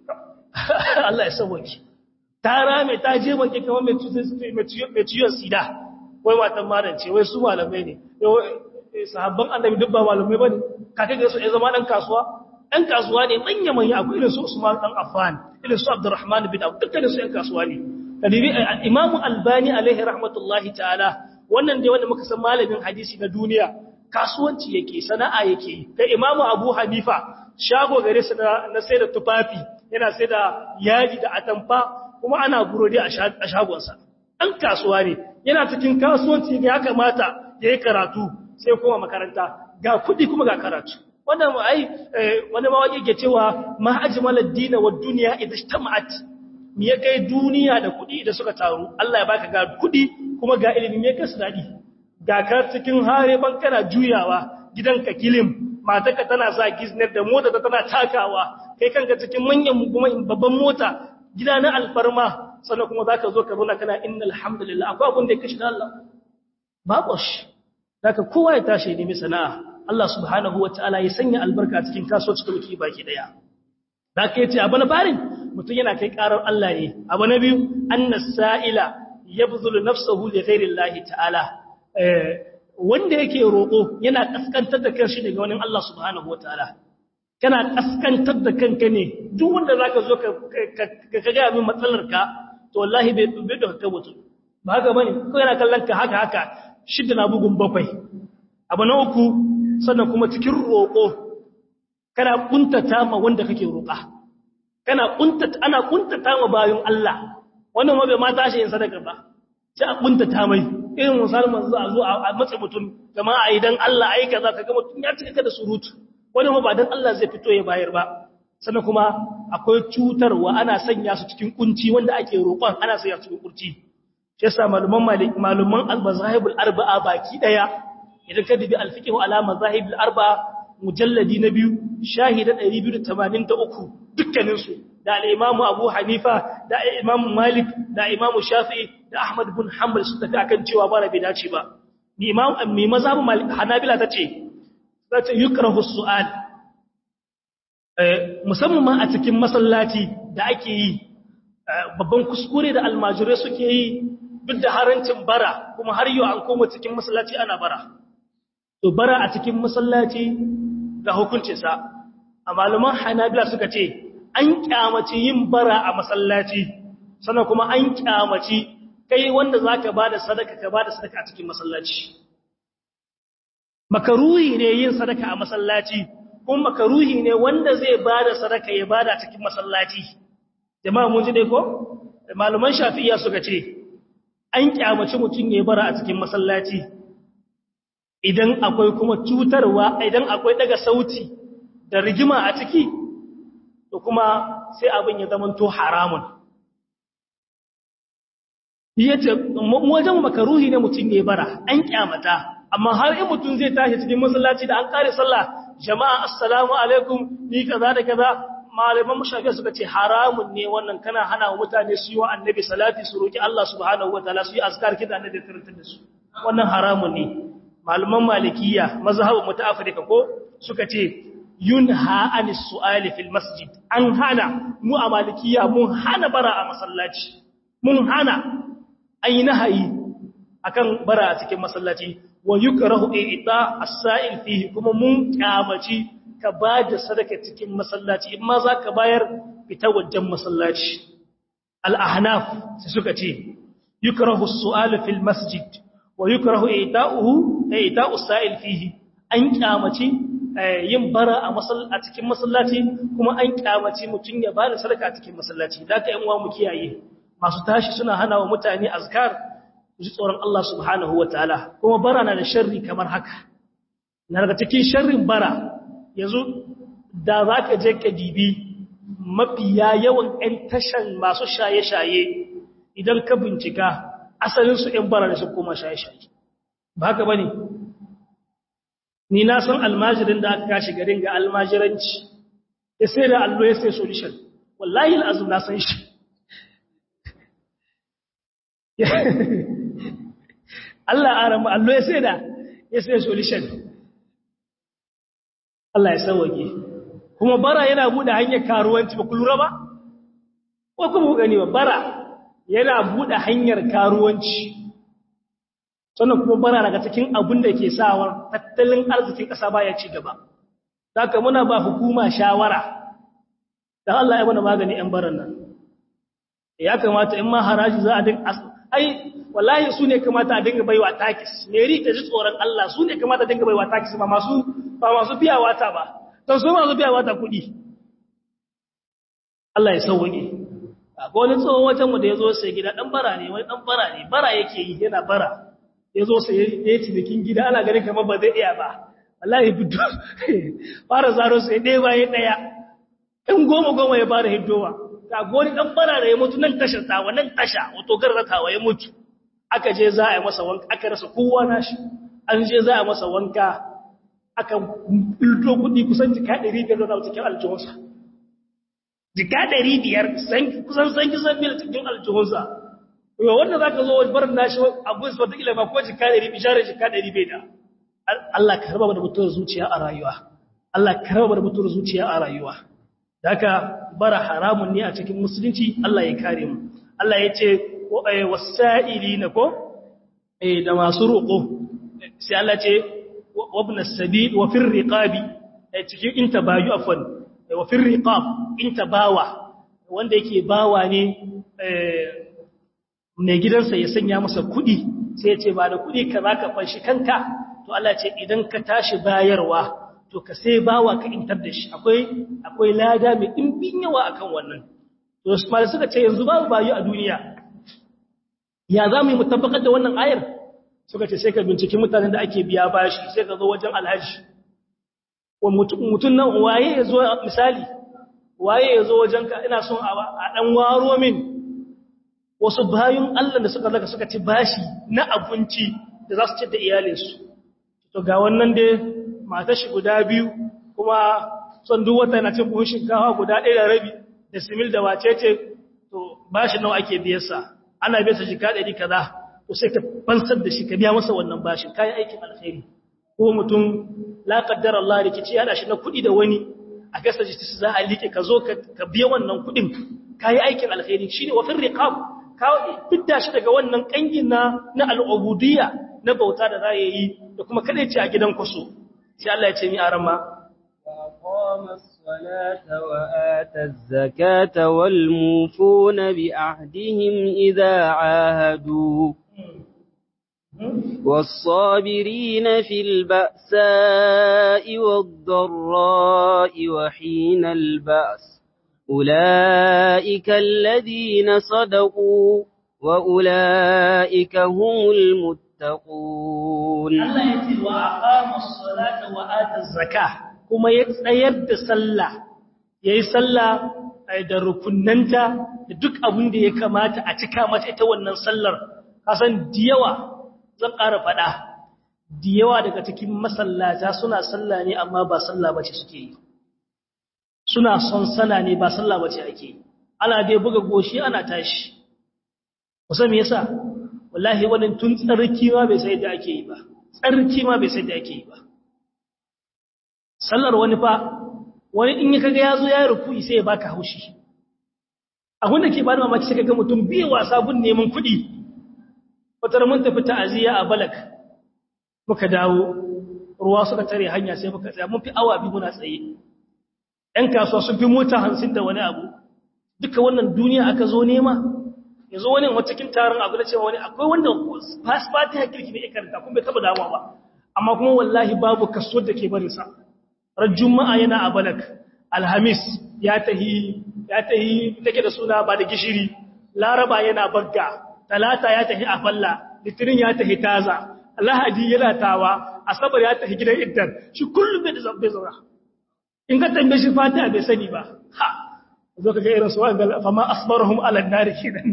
Allah ya sauwaki ta rame ta je maki kamar mai ciyon sida wai matan malance wai su malamai ne sahabban annabi duk ba malamai bane kake ga su ya zama dan kasuwa dan kasuwa ne manya manya akwai irin su Usman dan Affan irin su Abdurrahman bin Auf dukkan su yan kasuwa ne kadibi Imam Albani alaihi rahmatullahi ta'ala wannan dai wanda muka san malamin hadisi na duniya kasuwanci yake sana'a yake kai Imam Abu Hanifa shago gare su na sai da tufafi yana sai da yaji da atamfa kuma ana burodi a shagonsa dan kasuwa ne yana cikin kasuwanci ya kamata yayi karatu sai kuma makaranta ga kudi kuma ga karatu wannan ai wani mawaki ke cewa ma ajmalad din wa dunya idha ijtama'at me ya kai duniya da kudi da suka taru Allah ya baka ga kudi kuma ga ilimi me kai su dadi ga ka cikin hare ban kana juyawa gidanka kilim matarka tana sa gizner da mota ta tana takawa kai kanka cikin manyan kuma babban mota gida na alfarma sannan kuma zaka zo ka zauna kana innal hamdulillah akwai abin da ya kashi da Allah babu shi Daga kowa ya tashi ya nemi sana'a, Allah subhanahu wa ta'ala ya sanya albarka cikin kasuwanci da muke baki daya. Da ka yace abu na farin mutum yana kai karar Allah ne. Abu na biyu, annas sa'ila yabzulu nafsahu li ghairillahi ta'ala. wanda yake roƙo yana kaskantar da kanshi daga wani Allah subhanahu wa ta'ala. Kana kaskantar da kanka ne, duk wanda zaka zo ka ka ga min matsalar ka, to wallahi bai bai da ka mutum. Ba haka bane, ko yana kallon ka haka haka shidda na bugun bakwai abu na uku sannan kuma cikin roƙo kana kuntata ma wanda kake roƙa kana kuntata ana kuntata ma bayan Allah wannan ma bai ma tashi yin sadaka ba sai a kuntata mai irin misali manzo a zo a matsa mutum jama'a idan Allah ai kaza kaga mutum ya cika da surutu wannan ma ba dan Allah zai fito ya bayar ba sannan kuma akwai cutarwa ana sanya su cikin kunci wanda ake roƙon ana sanya su cikin kunci shi yasa maluman maluman al-mazahibul arba'a baki daya idan ka dubi al-fiqh ala mazahibul arba'a mujalladi na biyu shahida 283 dukkanin su da al-imam Abu Hanifa da imam Malik da imam Shafi'i da Ahmad bin Hanbal su tafi akan cewa ba rabi dace ba ni imam mi mazhabul Malik Hanabila tace tace yukrahu su'al eh musamman a cikin masallaci da ake yi babban kuskure da almajirai suke yi duk da harancin bara kuma har yau an koma cikin masallaci ana bara to bara a cikin masallaci ga hukuncinsa a malaman hanabila suka ce an kyamaci yin bara a masallaci sannan kuma an kyamaci kai wanda za ka ba da sadaka ka ba da sadaka a cikin masallaci makaruhi ne yin sadaka a masallaci kuma makaruhi ne wanda zai bada sadaka ya bada cikin masallaci jama'a mun ji dai ko malaman shafi'iyya suka ce an kyamaci mutum ya bara a cikin masallaci idan akwai kuma cutarwa idan akwai daga sauti da rigima a ciki to kuma sai abin ya zama to haramun yace wajen makaruhi ne mutum ya bara an kyamata amma har in mutum zai tashi cikin masallaci da an kare sallah jama'a assalamu alaikum ni kaza da kaza malaman mushafiya suka ce haramun ne wannan kana hana wa mutane su yi wa annabi salati su roki Allah subhanahu wataala su yi azkar kida annabi karantar da su wannan haramun ne malaman malikiya mazhabin mu ta Afirka ko suka ce yunha anis su'ali fil masjid an hana mu a malikiya mun hana bara a masallaci mun hana ayi nahayi akan bara a cikin masallaci wa yukrahu ita as-sa'il fihi kuma mun kyamaci ka ba da sadaka cikin masallaci in ma za ka bayar fita wajen masallaci al'ahnaf sai suka ce yukrahu su'alu fil masjid wa yukrahu ita'uhu ita'u sa'il fihi an kyamaci yin bara a a cikin masallaci kuma an kyamaci mutum ya ba da sadaka a cikin masallaci da ka yan uwa mu kiyaye masu tashi suna hana wa mutane azkar ji tsoron Allah subhanahu wataala kuma bara na da sharri kamar haka na daga cikin sharrin bara yanzu da za ka je ka dibi mafiya yawan 'yan tashan masu shaye-shaye idan ka bincika asalinsu 'yan bara da su koma shaye-shaye ba haka ba ne ni na san almajirin da aka kashi garin ga almajiranci ya sai da allo ya sai solution wallahi al'azum na san shi Allah aramu allo ya sai da ya sai solution Allah ya sauwake kuma bara yana bude hanyar karuwanci ba ku lura ba ko kuma gani ba bara yana bude hanyar karuwanci sannan kuma bara daga cikin abin da ke sawar tattalin arzikin ƙasa baya ci gaba saka muna ba hukuma shawara dan Allah ya mana magani ɗan baran nan ya kamata in ma haraji za a dinga ai wallahi su ne kamata a dinga baiwa takis meri ta ji tsoron Allah su ne kamata a dinga baiwa takis ba masu ba masu biya wata ba don su masu biya wata kuɗi Allah ya sauwaƙe ga wani tsohon wajen mu da ya zo sai gida ɗan bara ne wani ɗan bara ne bara yake yi yana bara ya zo sai ya ci bikin gida ana ganin kamar ba zai iya ba wallahi bidu fara zaro sai ɗaya bayan ɗaya ɗan goma goma ya fara hiddowa ga wani ɗan bara da ya mutu nan tashar tawa nan tasha wato garratawa ya mutu aka je za a yi masa wanka aka rasa kowa nashi an je za a yi masa wanka aka ilto kudi kusan jika 500 da cikin aljihunsa jika 500 kusan san kisan mil cikin aljihunsa yau wanda za ka zo wajen barin nashi abu su wata ba ko jika 100 bisharar jika 100 da Allah ka raba da mutuwar zuciya a rayuwa Allah ka raba da mutuwar zuciya a rayuwa da haka bara haramun ne a cikin musulunci Allah ya kare mu Allah ya ce wasa'ili na ko da masu roƙo sai Allah ce وابن السبيل وفي الرقاب cikin inta bayu afwan wa fi riqab inta bawa wanda yake bawa ne mai gidansa ya sanya masa kudi sai ya ce ba da kudi ka zaka fanshi kanka to Allah ce idan ka tashi bayarwa to ka sai bawa ka intar da shi akwai akwai lada mai dimbin yawa akan wannan to Usman suka ce yanzu babu bayu a duniya ya zamu yi mutabbakar da wannan ayar suka ce sai ka binciki mutanen da ake biya bashi sai ka zo wajen alhaji mutum nan waye ya zo misali waye ya zo wajen ka ina son a ɗan waro min wasu bayan Allah da suka zaka suka ci bashi na abinci da za su ci da iyalinsu to ga wannan dai mata shi guda biyu kuma son duk wata yana cin buhun shinkawa guda ɗaya da rabi da simil da wacece to bashi nawa ake biyarsa ana biyarsa jika ɗari kaza to sai ka fansar da shi ka biya masa wannan bashin kayan aikin alkhairi ko mutum la qaddara Allah rikici ya shi na kudi da wani a gasa ji za a like ka zo ka biya wannan kudin kayi aikin alkhairi shine wa fil riqab ka fidda shi daga wannan kangin na na al'ubudiyya na bauta da za yi da kuma kada ce a gidan kwaso sai Allah ya ce mi arama وأقام الصلاة وآتى الزكاة والموفون بأهدهم إذا عاهدوا والصابرين في البأساء والضراء وحين البأس أولئك الذين صدقوا وأولئك هم المتقون Allah ya ce wa aqama as-salata wa ata az-zakah kuma ya tsayar da sallah yayi sallah da rukunnanta da duk abin da ya kamata a cika mata ita wannan sallar kasan diyawa zan ƙara faɗa diyawa daga cikin masallata suna sallah ne amma ba sallah bace suke yi suna son sallah ne ba sallah bace ake yi ana dai buga goshi ana tashi kusa me yasa wallahi wannan tun tsarki ma bai sai da ake yi ba tsarki ma bai sai da ake yi ba sallar wani fa wani in ya kaga yazo ya ruku'i sai ya baka haushi abin da ke bada mamaki sai kaga mutum biye wasa gun neman kuɗi wata mun tafi ta'aziyya a balak muka dawo ruwa suka tare hanya sai muka tsaya mun fi awa biyu muna tsaye ƴan kasuwa sun fi mota hamsin da wani abu duka wannan duniya aka zo nema yanzu wani wata cikin taron abu da cewa wani akwai wanda fasfati ya kirki bai karanta kuma bai taba damuwa ba amma kuma wallahi babu kaso da ke barin sa ran juma'a yana a balak alhamis ya tahi ya tahi take da suna ba da gishiri laraba yana bagga talata ya tahi a falla litinin ya tahi taza lahadi yana tawa asabar ya tahi gidan iddan shi kullum bai da zabbe zaura in ka tambaye shi fatiha bai sani ba ha zo ka ga irin su wanda fama asbarahum ala nari kenan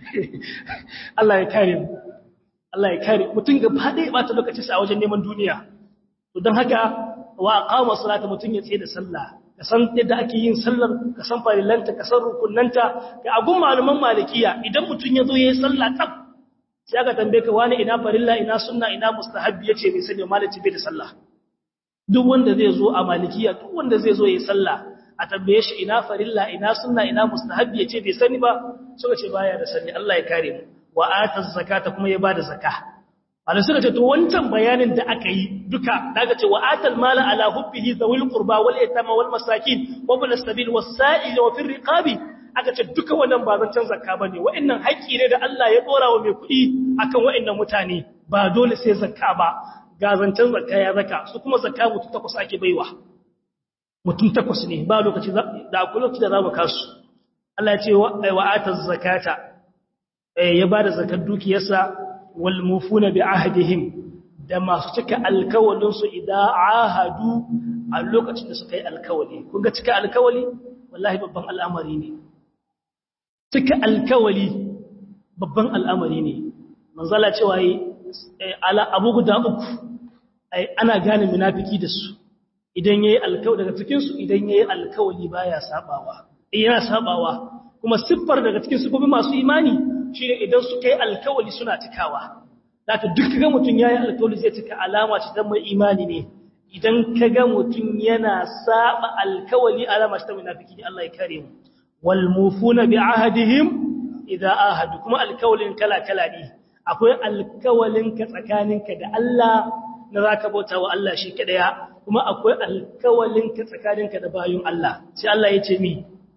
Allah ya kare mu Allah ya kare mutum ga fade ba ta lokaci sa a wajen neman duniya to dan haka wa aqama salata mutum ya tsaye da sallah ka san yadda ake yin sallar ka san farillanta ka san rukunnanta ga agun malaman malikiya idan mutum ya zo yayin sallah tab sai aka tambaye ka wani ina farilla ina sunna ina mustahabbi yace bai sani maliki bai da sallah duk wanda zai zo a malikiya duk wanda zai zo yayin sallah a tambaye shi ina farilla ina sunna ina mustahabbi yace bai sani ba suka ce baya da sani Allah ya kare mu wa ata zakata kuma ya bada zakka Allah suka ce to wancan bayanin da aka yi duka daga ce wa atal mala ala hubbihi zawil qurba wal yatama wal masakin wa bil sabil was sa'il wa fil riqabi aka ce duka wannan ba zancan zakka bane wa'annan haƙi ne da Allah ya dora wa mai kuɗi akan wa'annan mutane ba dole sai zakka ba ga zancan zakka ya zaka su kuma zakka mutum takwas ake baiwa mutum takwas ne ba lokaci da akwai lokaci da za mu kasu Allah ya ce wa ataz zakata ya ba da zakar dukiyarsa wal mufuna bi ahdihim da masu cika alkawalin su idan ahadu a lokacin da suka yi alkawali kun ga cika alkawali wallahi babban al'amari ne cika alkawali babban al'amari ne manzala cewa yi ala abu guda uku ana gane munafiki da su idan yayi alkawali daga cikin su idan yayi alkawali baya sabawa yana sabawa kuma siffar daga cikin sifofi masu imani shine idan su kai alkawali suna cikawa zaka duk kaga mutun yayi alkawali zai cika alama ce ta mai imani ne idan kaga mutun yana saba alkawali alama ce ta munafiki Allah ya kare mu wal mufuna bi ahdihim idza ahadu kuma alkawalin kala kala ne akwai alkawalin ka tsakaninka da Allah na zaka bauta wa Allah shi kadaya kuma akwai alkawalin ka tsakaninka da bayun Allah sai Allah ya ce mi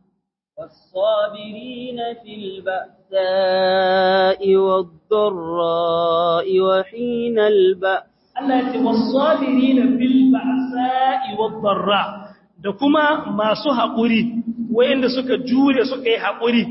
والصابرين في البأساء والضراء وحين البأس Allah ya ce wasabirina fil ba'sa'i wad darra da kuma masu haƙuri wayanda suka jure suka yi haƙuri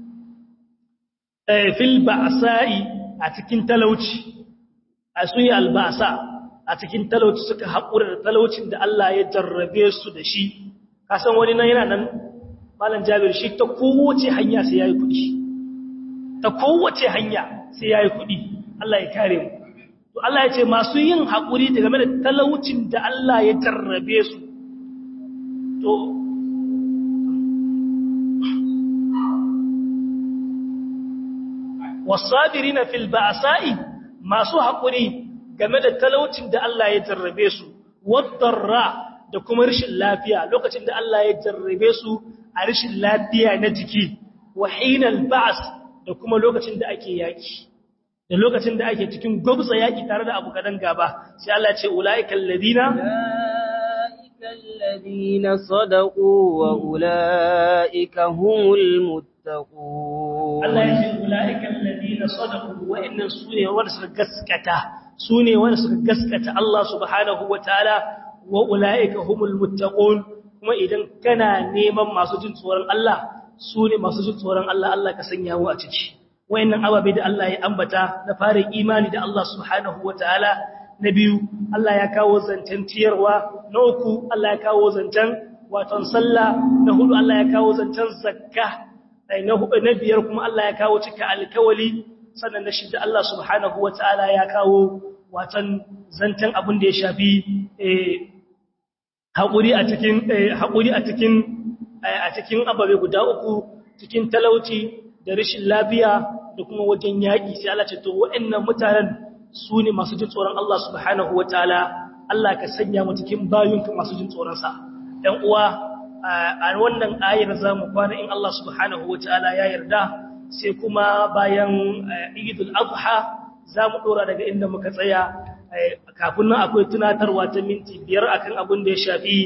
eh fil ba'sa'i a cikin talauci a sun yi albasa a cikin talauci suka haƙura da talaucin da Allah ya jarrabe su da shi kasan wani nan yana nan malam jabir shi ta kowace hanya sai yayi kudi ta kowace hanya sai yayi kudi Allah ya kare mu to Allah ya ce masu yin hakuri da game da talaucin da Allah ya jarrabe su to wasabirina fil ba'sa'i masu hakuri game da talaucin da Allah ya jarrabe su wadarra da kuma rashin lafiya lokacin da Allah ya jarrabe su a rashin lafiya na jiki wa hinal ba'as da kuma lokacin da ake yaki da lokacin da ake cikin gwabza yaki tare da abu kadan gaba sai Allah ce ulaiikal ladina ulaikal ladina sadaqu wa ulaika humul muttaqun Allah ya ce ulaiikal ladina alladhina sadaqu wa innan sune wanda suka gaskata sune wanda suka gaskata Allah subhanahu wataala wa ulaika humul muttaqun kuma idan kana neman masu jin tsoron Allah sune masu jin tsoron Allah Allah ka sanya mu a ciki wayannan ababe da Allah ya ambata na fara imani da Allah subhanahu wataala na biyu Allah ya kawo zancen ciyarwa na uku Allah ya kawo zancen waton sallah na hudu Allah ya kawo zancen zakka na biyar kuma Allah ya kawo cika alkawali sannan na shida Allah subhanahu wataala ya kawo watan zancen abin da ya shafi haƙuri a cikin haƙuri a cikin a cikin ababe guda uku cikin talauci da rashin lafiya da kuma wajen yaƙi sai Allah ce to waɗannan mutanen su ne masu jin tsoron Allah subhanahu wa ta'ala, Allah ka sanya mu cikin bayunka masu jin tsoronsa. ‘Yan uwa, a wannan ayar za mu kwana in Allah subhanahu wa ta'ala ya yarda, sai kuma bayan Idul Adha za mu ɗora daga inda muka tsaya, kafin nan akwai tunatarwa ta minti biyar akan abin da ya shafi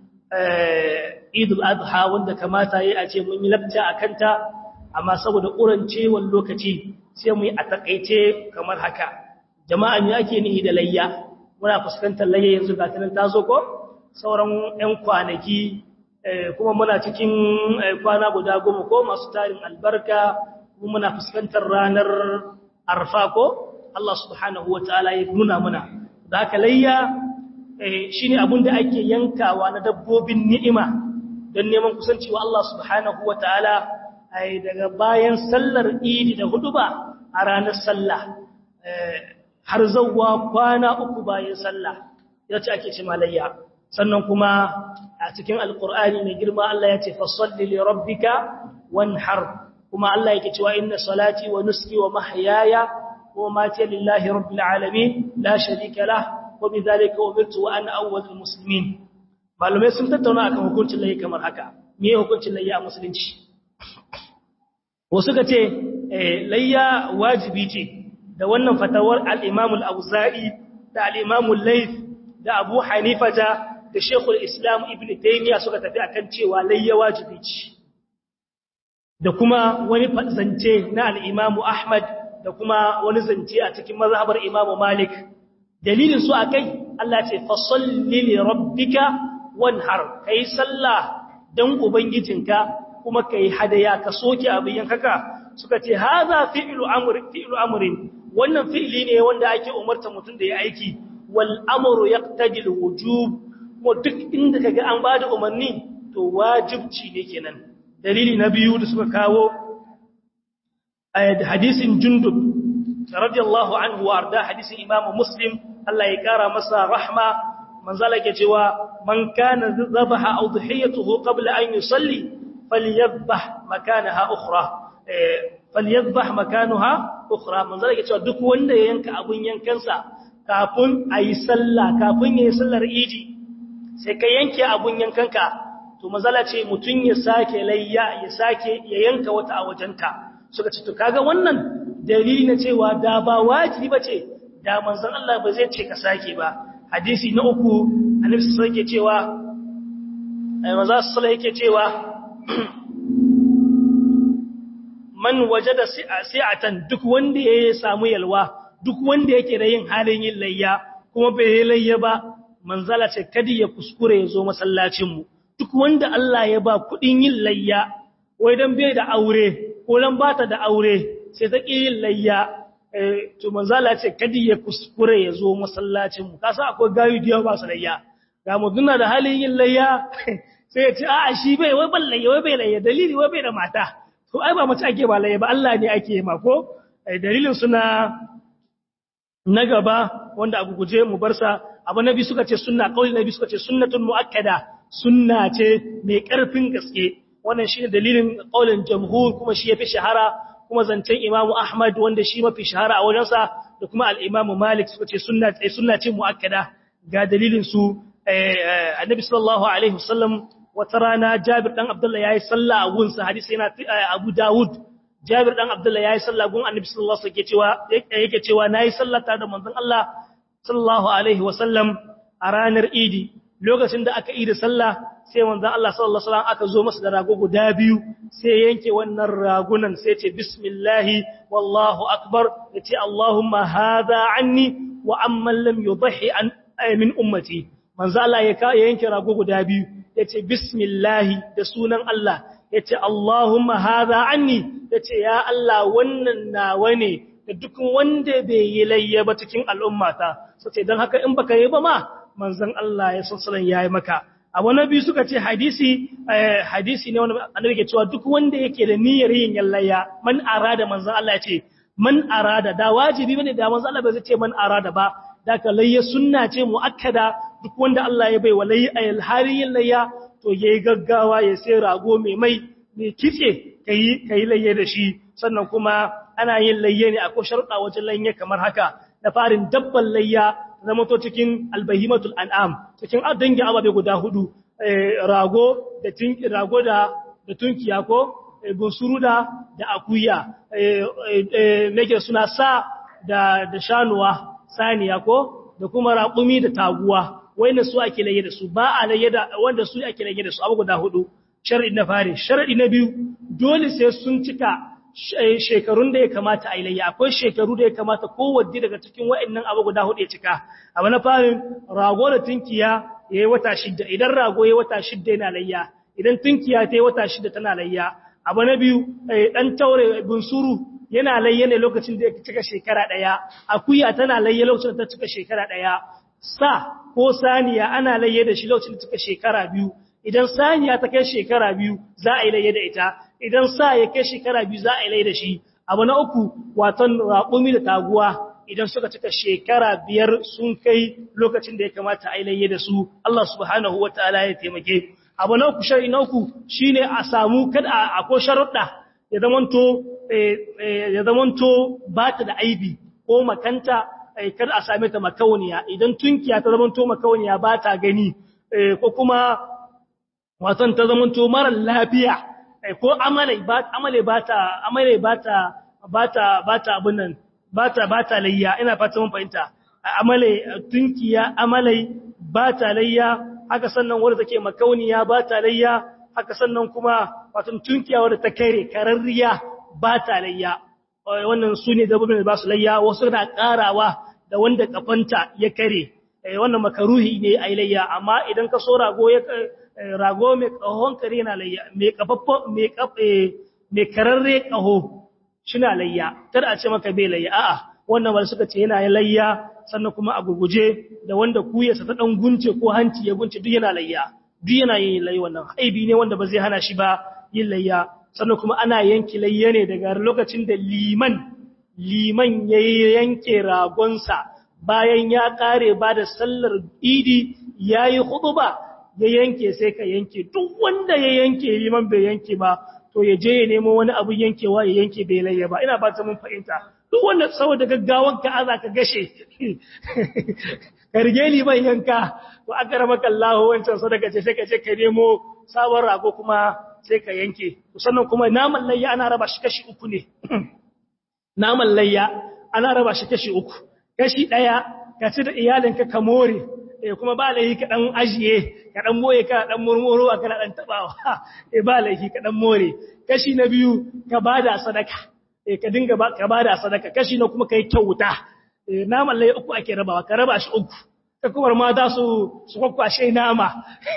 Idul Adha wanda kamata ya a ce mun yi labta a kanta, amma saboda ƙurancewar lokaci sai mu yi a taƙaice kamar haka. jama'a me ake nihi da layya muna fuskantar layya yanzu ga tanan tazo ko sauran ɗan kwanaki kuma muna cikin kwana guda goma ko masu tarin albarka kuma muna fuskantar ranar arfa ko Allah subhanahu wataala ya nuna muna da haka layya shine abin da ake yankawa na dabbobin ni'ima don neman kusanci wa Allah subhanahu wataala daga bayan sallar idi da huduba a ranar sallah har zauwa kwana uku bayan sallah ya ce ake ce malayya sannan kuma a cikin alkur'ani mai girma Allah ya ce fasalli li rabbika wanhar kuma Allah yake cewa inna salati wa nuski wa mahyaya wa mati lillahi rabbil alamin la sharika lah wa bidhalika umirtu wa ana awwalul muslimin malumai sun tattauna akan hukuncin layya kamar haka me hukuncin layya a musulunci wasu ka ce layya wajibi ce da wannan fatawar al'imamul auza'i da al'imamul laif da abu hanifata da shekul islam ibn taimiyya suka tafi akan cewa layya wajibi ce da kuma wani zance na al'imamu ahmad da kuma wani zance a cikin mazhabar imamu malik dalilin su a kai Allah ce fasalli li rabbika wanhar kai sallah dan ubangijinka kuma kai hadaya ka soke abin yankaka suka ce haza fi'lu amri fi'lu amrin wannan fi'li ne wanda ake umarta mutum da ya aiki wal amru yaqtadi al wujub kuma duk inda kaga an bada umarni to wajibci ne kenan dalili na biyu da suka kawo ayat hadisin jundub radiyallahu anhu wa arda hadisin imamu muslim Allah ya kara masa rahma manzala ke cewa man kana zabaha aw dhiyatuhu qabla an yusalli falyadhbah makanaha ukhra falyadhbah makanaha ukhra manzala ke cewa duk wanda ya yanka abun yankansa kafin ayi sallah kafin yayi sallar idi sai ka yanke abun yankanka to manzala ce mutun ya sake layya ya sake ya yanka wata a wajenta suka ce to kaga wannan dalili na cewa da ba wajibi bace da manzon Allah ba zai ce ka sake ba hadisi na uku annabi sallallahu alaihi cewa ai manzo sallallahu yake cewa man wajada si'atan duk wanda ya samu yalwa duk wanda yake da yin halin yin layya kuma bai yi layya ba manzala ce kadi ya kuskure ya zo masallacin mu duk wanda Allah ya ba kudin yin layya wai dan bai da aure ko dan bata da aure sai ta yin layya to manzala ce kadi ya kuskure ya zo masallacin mu kasa akwai gayu da ba su layya ga mutuna da halin yin layya sai ya ce a'a shi bai wai ban layya wai bai layya dalili wai bai da mata to ai ba mace ake ba layya ba Allah ne ake ma ko dalilin suna na gaba wanda abu guje mu bar sa abu nabi suka ce sunna kauli nabi suka ce sunnatun muakkada sunna ce mai karfin gaske wannan shine dalilin kaulin jamhur kuma shi yafi shahara kuma zancen imamu ahmad wanda shi mafi shahara a wajensa da kuma al'imamu malik suka ce sunna ce mu'akkada ga dalilin su annabi sallallahu alaihi wasallam wata rana jabir dan abdullah yayi sallah a gunsa hadisi yana abu dawud jabir dan abdullah yayi sallah gun annabi sallallahu alaihi wasallam yake cewa yake cewa nayi sallah tare da manzon Allah sallallahu alaihi wasallam a ranar idi lokacin da aka yi da sallah sai manzon Allah sallallahu alaihi wasallam aka zo masa da rago guda biyu sai yanke wannan ragunan sai ce bismillah wallahu akbar yace allahumma hadha anni wa amman lam yudhi an min ummati manzo Allah ya yanke rago guda biyu yace bismillah da sunan Allah yace allahumma hadha anni yace ya Allah wannan nawa ne da duk wanda bai yi layya ba cikin al'ummata sai dan haka in baka yi ba ma manzon Allah ya sallallahu yayi maka abu na biyu suka ce hadisi hadisi ne wanda annabi ke cewa duk wanda yake da niyyar yin yallaya man arada manzon Allah ya ce man arada da wajibi bane da manzon Allah bai zai ce man arada ba da ka layya sunna ce muakkada duk wanda Allah ya bai wa layya alhari yin layya to yayi gaggawa ya sai rago mai mai mai kitse kai kai layya da shi sannan kuma ana yin layya ne akwai sharuɗa wajen layya kamar haka da farin dabban layya zama to cikin albahimatul an'am cikin dangi ababe guda hudu rago da tinki rago da da tunkiya ko bunsuru da da akuya nake suna sa da da shanuwa saniya ko da kuma raƙumi da taguwa wayne su ake laye da su ba a laye da wanda su ake laye da su abu guda hudu shar'i na fare shar'i na biyu dole sai sun cika shekarun da ya kamata a ilayya akwai shekaru da ya kamata kowanne daga cikin wa'annan abu guda hudu ya cika abu na farin rago da tunkiya ya yi wata shidda idan rago ya yi wata shidda yana layya idan tunkiya ta yi wata shidda tana layya abu na biyu dan taure bunsuru yana layya ne lokacin da ya cika shekara daya akuya tana layya lokacin da ta cika shekara daya sa ko saniya ana layya da shi lokacin da ta cika shekara biyu idan saniya ta kai shekara biyu za a yi layya da ita idan sa ya kai shekara biyu za a yi layya da shi abu na uku watan raƙumi da taguwa idan suka cika shekara biyar sun kai lokacin da ya kamata a yi layya da su Allah subhanahu wa ta'ala ya taimake abu na uku shari na uku shine a samu kada a ko sharuɗa ya zamanto ya zamanto ba ta da aibi ko makanta kada a same ta makauniya idan tunkiya ta zamanto makauniya ba ta gani ko kuma watan ta zamanto mara lafiya ko amalai ba amalai ba ta amalai ba ta ba ta ba ta abin nan ba ta ba ta layya ina fata mun fahimta amalai tunkiya amalai ba ta layya haka sannan wanda take makauniya ba ta layya haka sannan kuma watan tunkiya wanda ta kare kararriya ba ta layya wannan su ne dabbobin da ba su layya wasu na karawa da wanda kafanta ya kare wannan makaruhi ne a layya amma idan ka so rago ya rago mai kahon kare na layya mai kafaffo mai kafe mai kararre kaho shina layya kada a ce maka bai layya a'a wannan wanda suka ce yana layya sannan kuma a gurguje da wanda kuyarsa ta dan gunce ko hanci ya gunce duk yana layya duk yana yin layya wannan haibi ne wanda ba zai hana shi ba yin layya sannan kuma ana yanki layya ne daga lokacin da liman liman ya yanke ragonsa bayan ya kare ba da sallar idi ya yi ba ya yanke sai ka yanke duk wanda ya yanke liman bai yanke ba to ya je ya nemo wani abu yankewa ya yanke bai layya ba ina ba ta mun fahimta duk wanda saboda gaggawan ka aza ka gashe ka rige liman yanka to aka rama kallahu wancan sadaka ce sai ka je ka nemo sabon rago kuma sai ka yanke sannan kuma naman layya ana raba shi kashi uku ne naman layya ana raba shi kashi uku kashi daya ka ci da iyalinka ka more eh kuma ba laifi ka dan ajiye ka dan moye ka dan murmuro ka dan tabawa eh ba laifi ka dan more kashi na biyu ka bada sadaka eh ka dinga ba ka bada sadaka kashi na kuma kai kyauta eh naman layya uku ake rabawa ka raba shi uku ka kuma ma za su su kwakwashe nama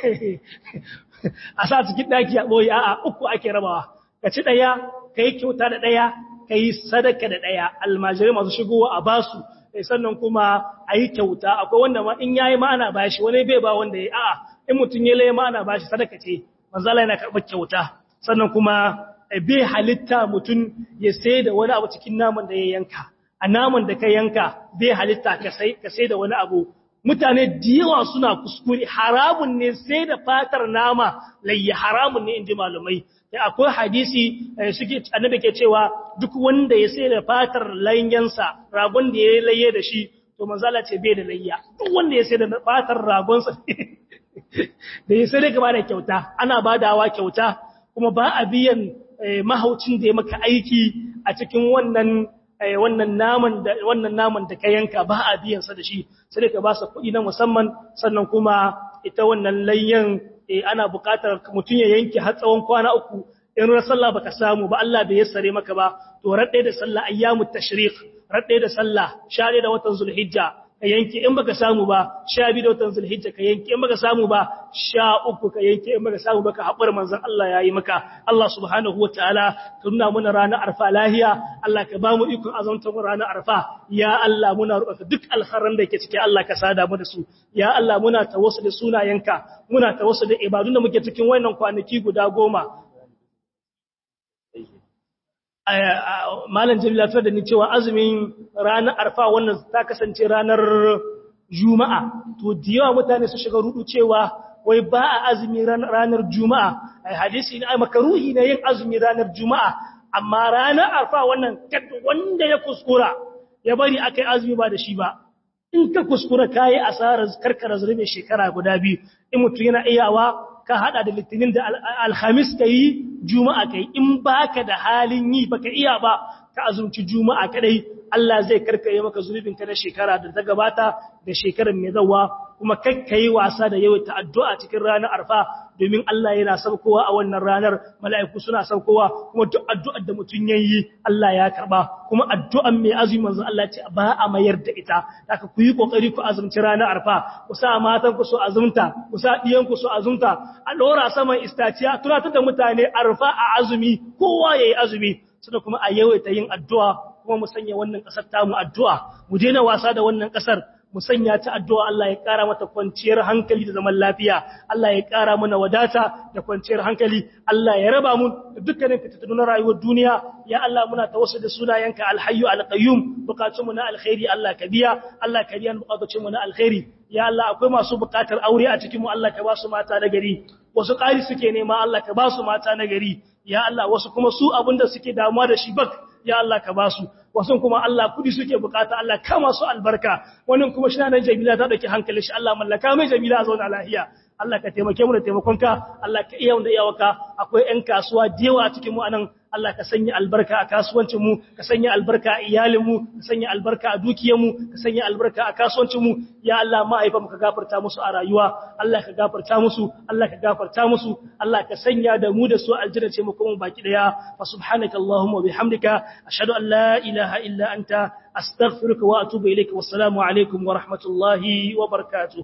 a sa cikin daki a boye a'a uku ake rabawa ka ci daya kai kyauta da daya kai sadaka da daya almajirai masu shigowa a basu sannan kuma a yi kyauta akwai wanda ma in yayi ma ana bashi wani bai ba wanda ya a'a in mutum ya laye ma ana bashi sadaka ce manzala yana karɓar kyauta sannan kuma bai halitta mutum ya sai da wani abu cikin naman da ya yanka a naman da ka yanka bai halitta ka sai ka sai da wani abu mutane da yawa suna kuskure haramun ne sai da fatar nama layya haramun ne inji malumai da akwai hadisi suke annabi ke cewa duk wanda ya sai da fatar layyansa ragon da ya laye da shi to manzala ce bai da layya duk wanda ya sai da fatar ragonsa da ya sai da da kyauta ana badawa kyauta kuma ba a biyan mahaucin da ya maka aiki a cikin wannan wannan naman da wannan naman da ka yanka ba a biyan sa da shi sai ka ba sa kuɗi na musamman sannan kuma ita wannan layyan ana buƙatar mutum ya yanke har tsawon kwana uku in ran sallah baka samu ba Allah bai yassare maka ba to radde da sallah ayyamut tashriq radde da sallah share da watan zulhijja ka yanke in baka samu ba sha biyu da watan zulhijja ka yanke in baka samu ba sha uku ka yanke in baka samu ba ka haƙura manzon Allah ya yi maka Allah subhanahu wataala ka nuna muna ranar arfa lahiya Allah ka ba mu ikon azamta mu ranar arfa ya Allah muna roƙa duk alkharan da ke ciki Allah ka sada mu da su ya Allah muna tawassul da sunayenka muna tawassul da ibadun da muke cikin wannan kwanaki guda goma malam jamila ta da ni cewa azumin ranar arfa wannan ta kasance ranar juma'a to da yawa mutane su shiga rudu cewa wai ba a azumi ranar juma'a ai hadisi ne ai makaruhi ne yin azumi ranar juma'a amma ranar arfa wannan wanda ya kuskura ya bari akai azumi ba da shi ba in ka kuskura kayi asarar karkara zurbe shekara guda biyu in mutum yana iyawa ka hada da litinin da alhamis ka yi juma'a kai in baka da halin yi baka iya ba ka azumci juma'a kadai Allah zai karkare maka zunubin ka na shekara da ta gabata da shekarar mai zawa kuma kakkai wasa da yawaita addu'a cikin ranar arfa domin Allah yana saukowa a wannan ranar mala'iku suna saukowa kuma duk addu'ar da mutum yayi Allah ya karba kuma addu'an mai azumi manzo Allah ce ba a mayar da ita haka ku yi kokari ku azumci ranar arfa ku sa matan ku su azumta ku sa diyan ku su azumta a dora saman istaciya tunatar da mutane arfa a azumi kowa yayi azumi suna kuma a yawaita yin addu'a kuma mu sanya wannan kasar tamu addu'a mu daina wasa da wannan kasar mu sanya ta addu'a Allah ya ƙara mata kwanciyar hankali da zaman lafiya Allah ya ƙara mana wadata da kwanciyar hankali Allah ya raba mu da dukkanin fitattun na rayuwar duniya ya Allah muna tawassul da sunayenka alhayyu alqayyum bukatun mu na alkhairi Allah ka biya Allah ka biya bukatun mu na alkhairi ya Allah akwai masu bukatar aure a cikin mu Allah ka ba su mata na gari wasu ƙari suke nema Allah ka ba su mata na gari ya Allah wasu kuma su abinda suke damuwa da shi bak ya Allah ka ba su wasu kuma Allah kudi suke bukata Allah kama su albarka wannan kuma shi nan Jamila ta dauki hankali shi Allah mallaka mai Jamila a zauna lafiya Allah ka taimake mu da taimakonka Allah ka iya wanda iyawaka akwai ƴan kasuwa da yawa a cikin mu anan Allah ka sanya albarka a kasuwancin mu ka sanya albarka a iyalin mu ka sanya albarka a dukiyar mu ka sanya albarka a kasuwancin mu ya Allah mahaifa mu ka gafarta musu a rayuwa Allah ka gafarta musu Allah ka gafarta musu Allah ka sanya da mu da su aljanna ce mu kuma baki daya fa subhanaka allahumma wa bihamdika ashhadu an la ilaha illa anta astaghfiruka wa atubu ilaik wassalamu alaikum wa rahmatullahi wa barakatuh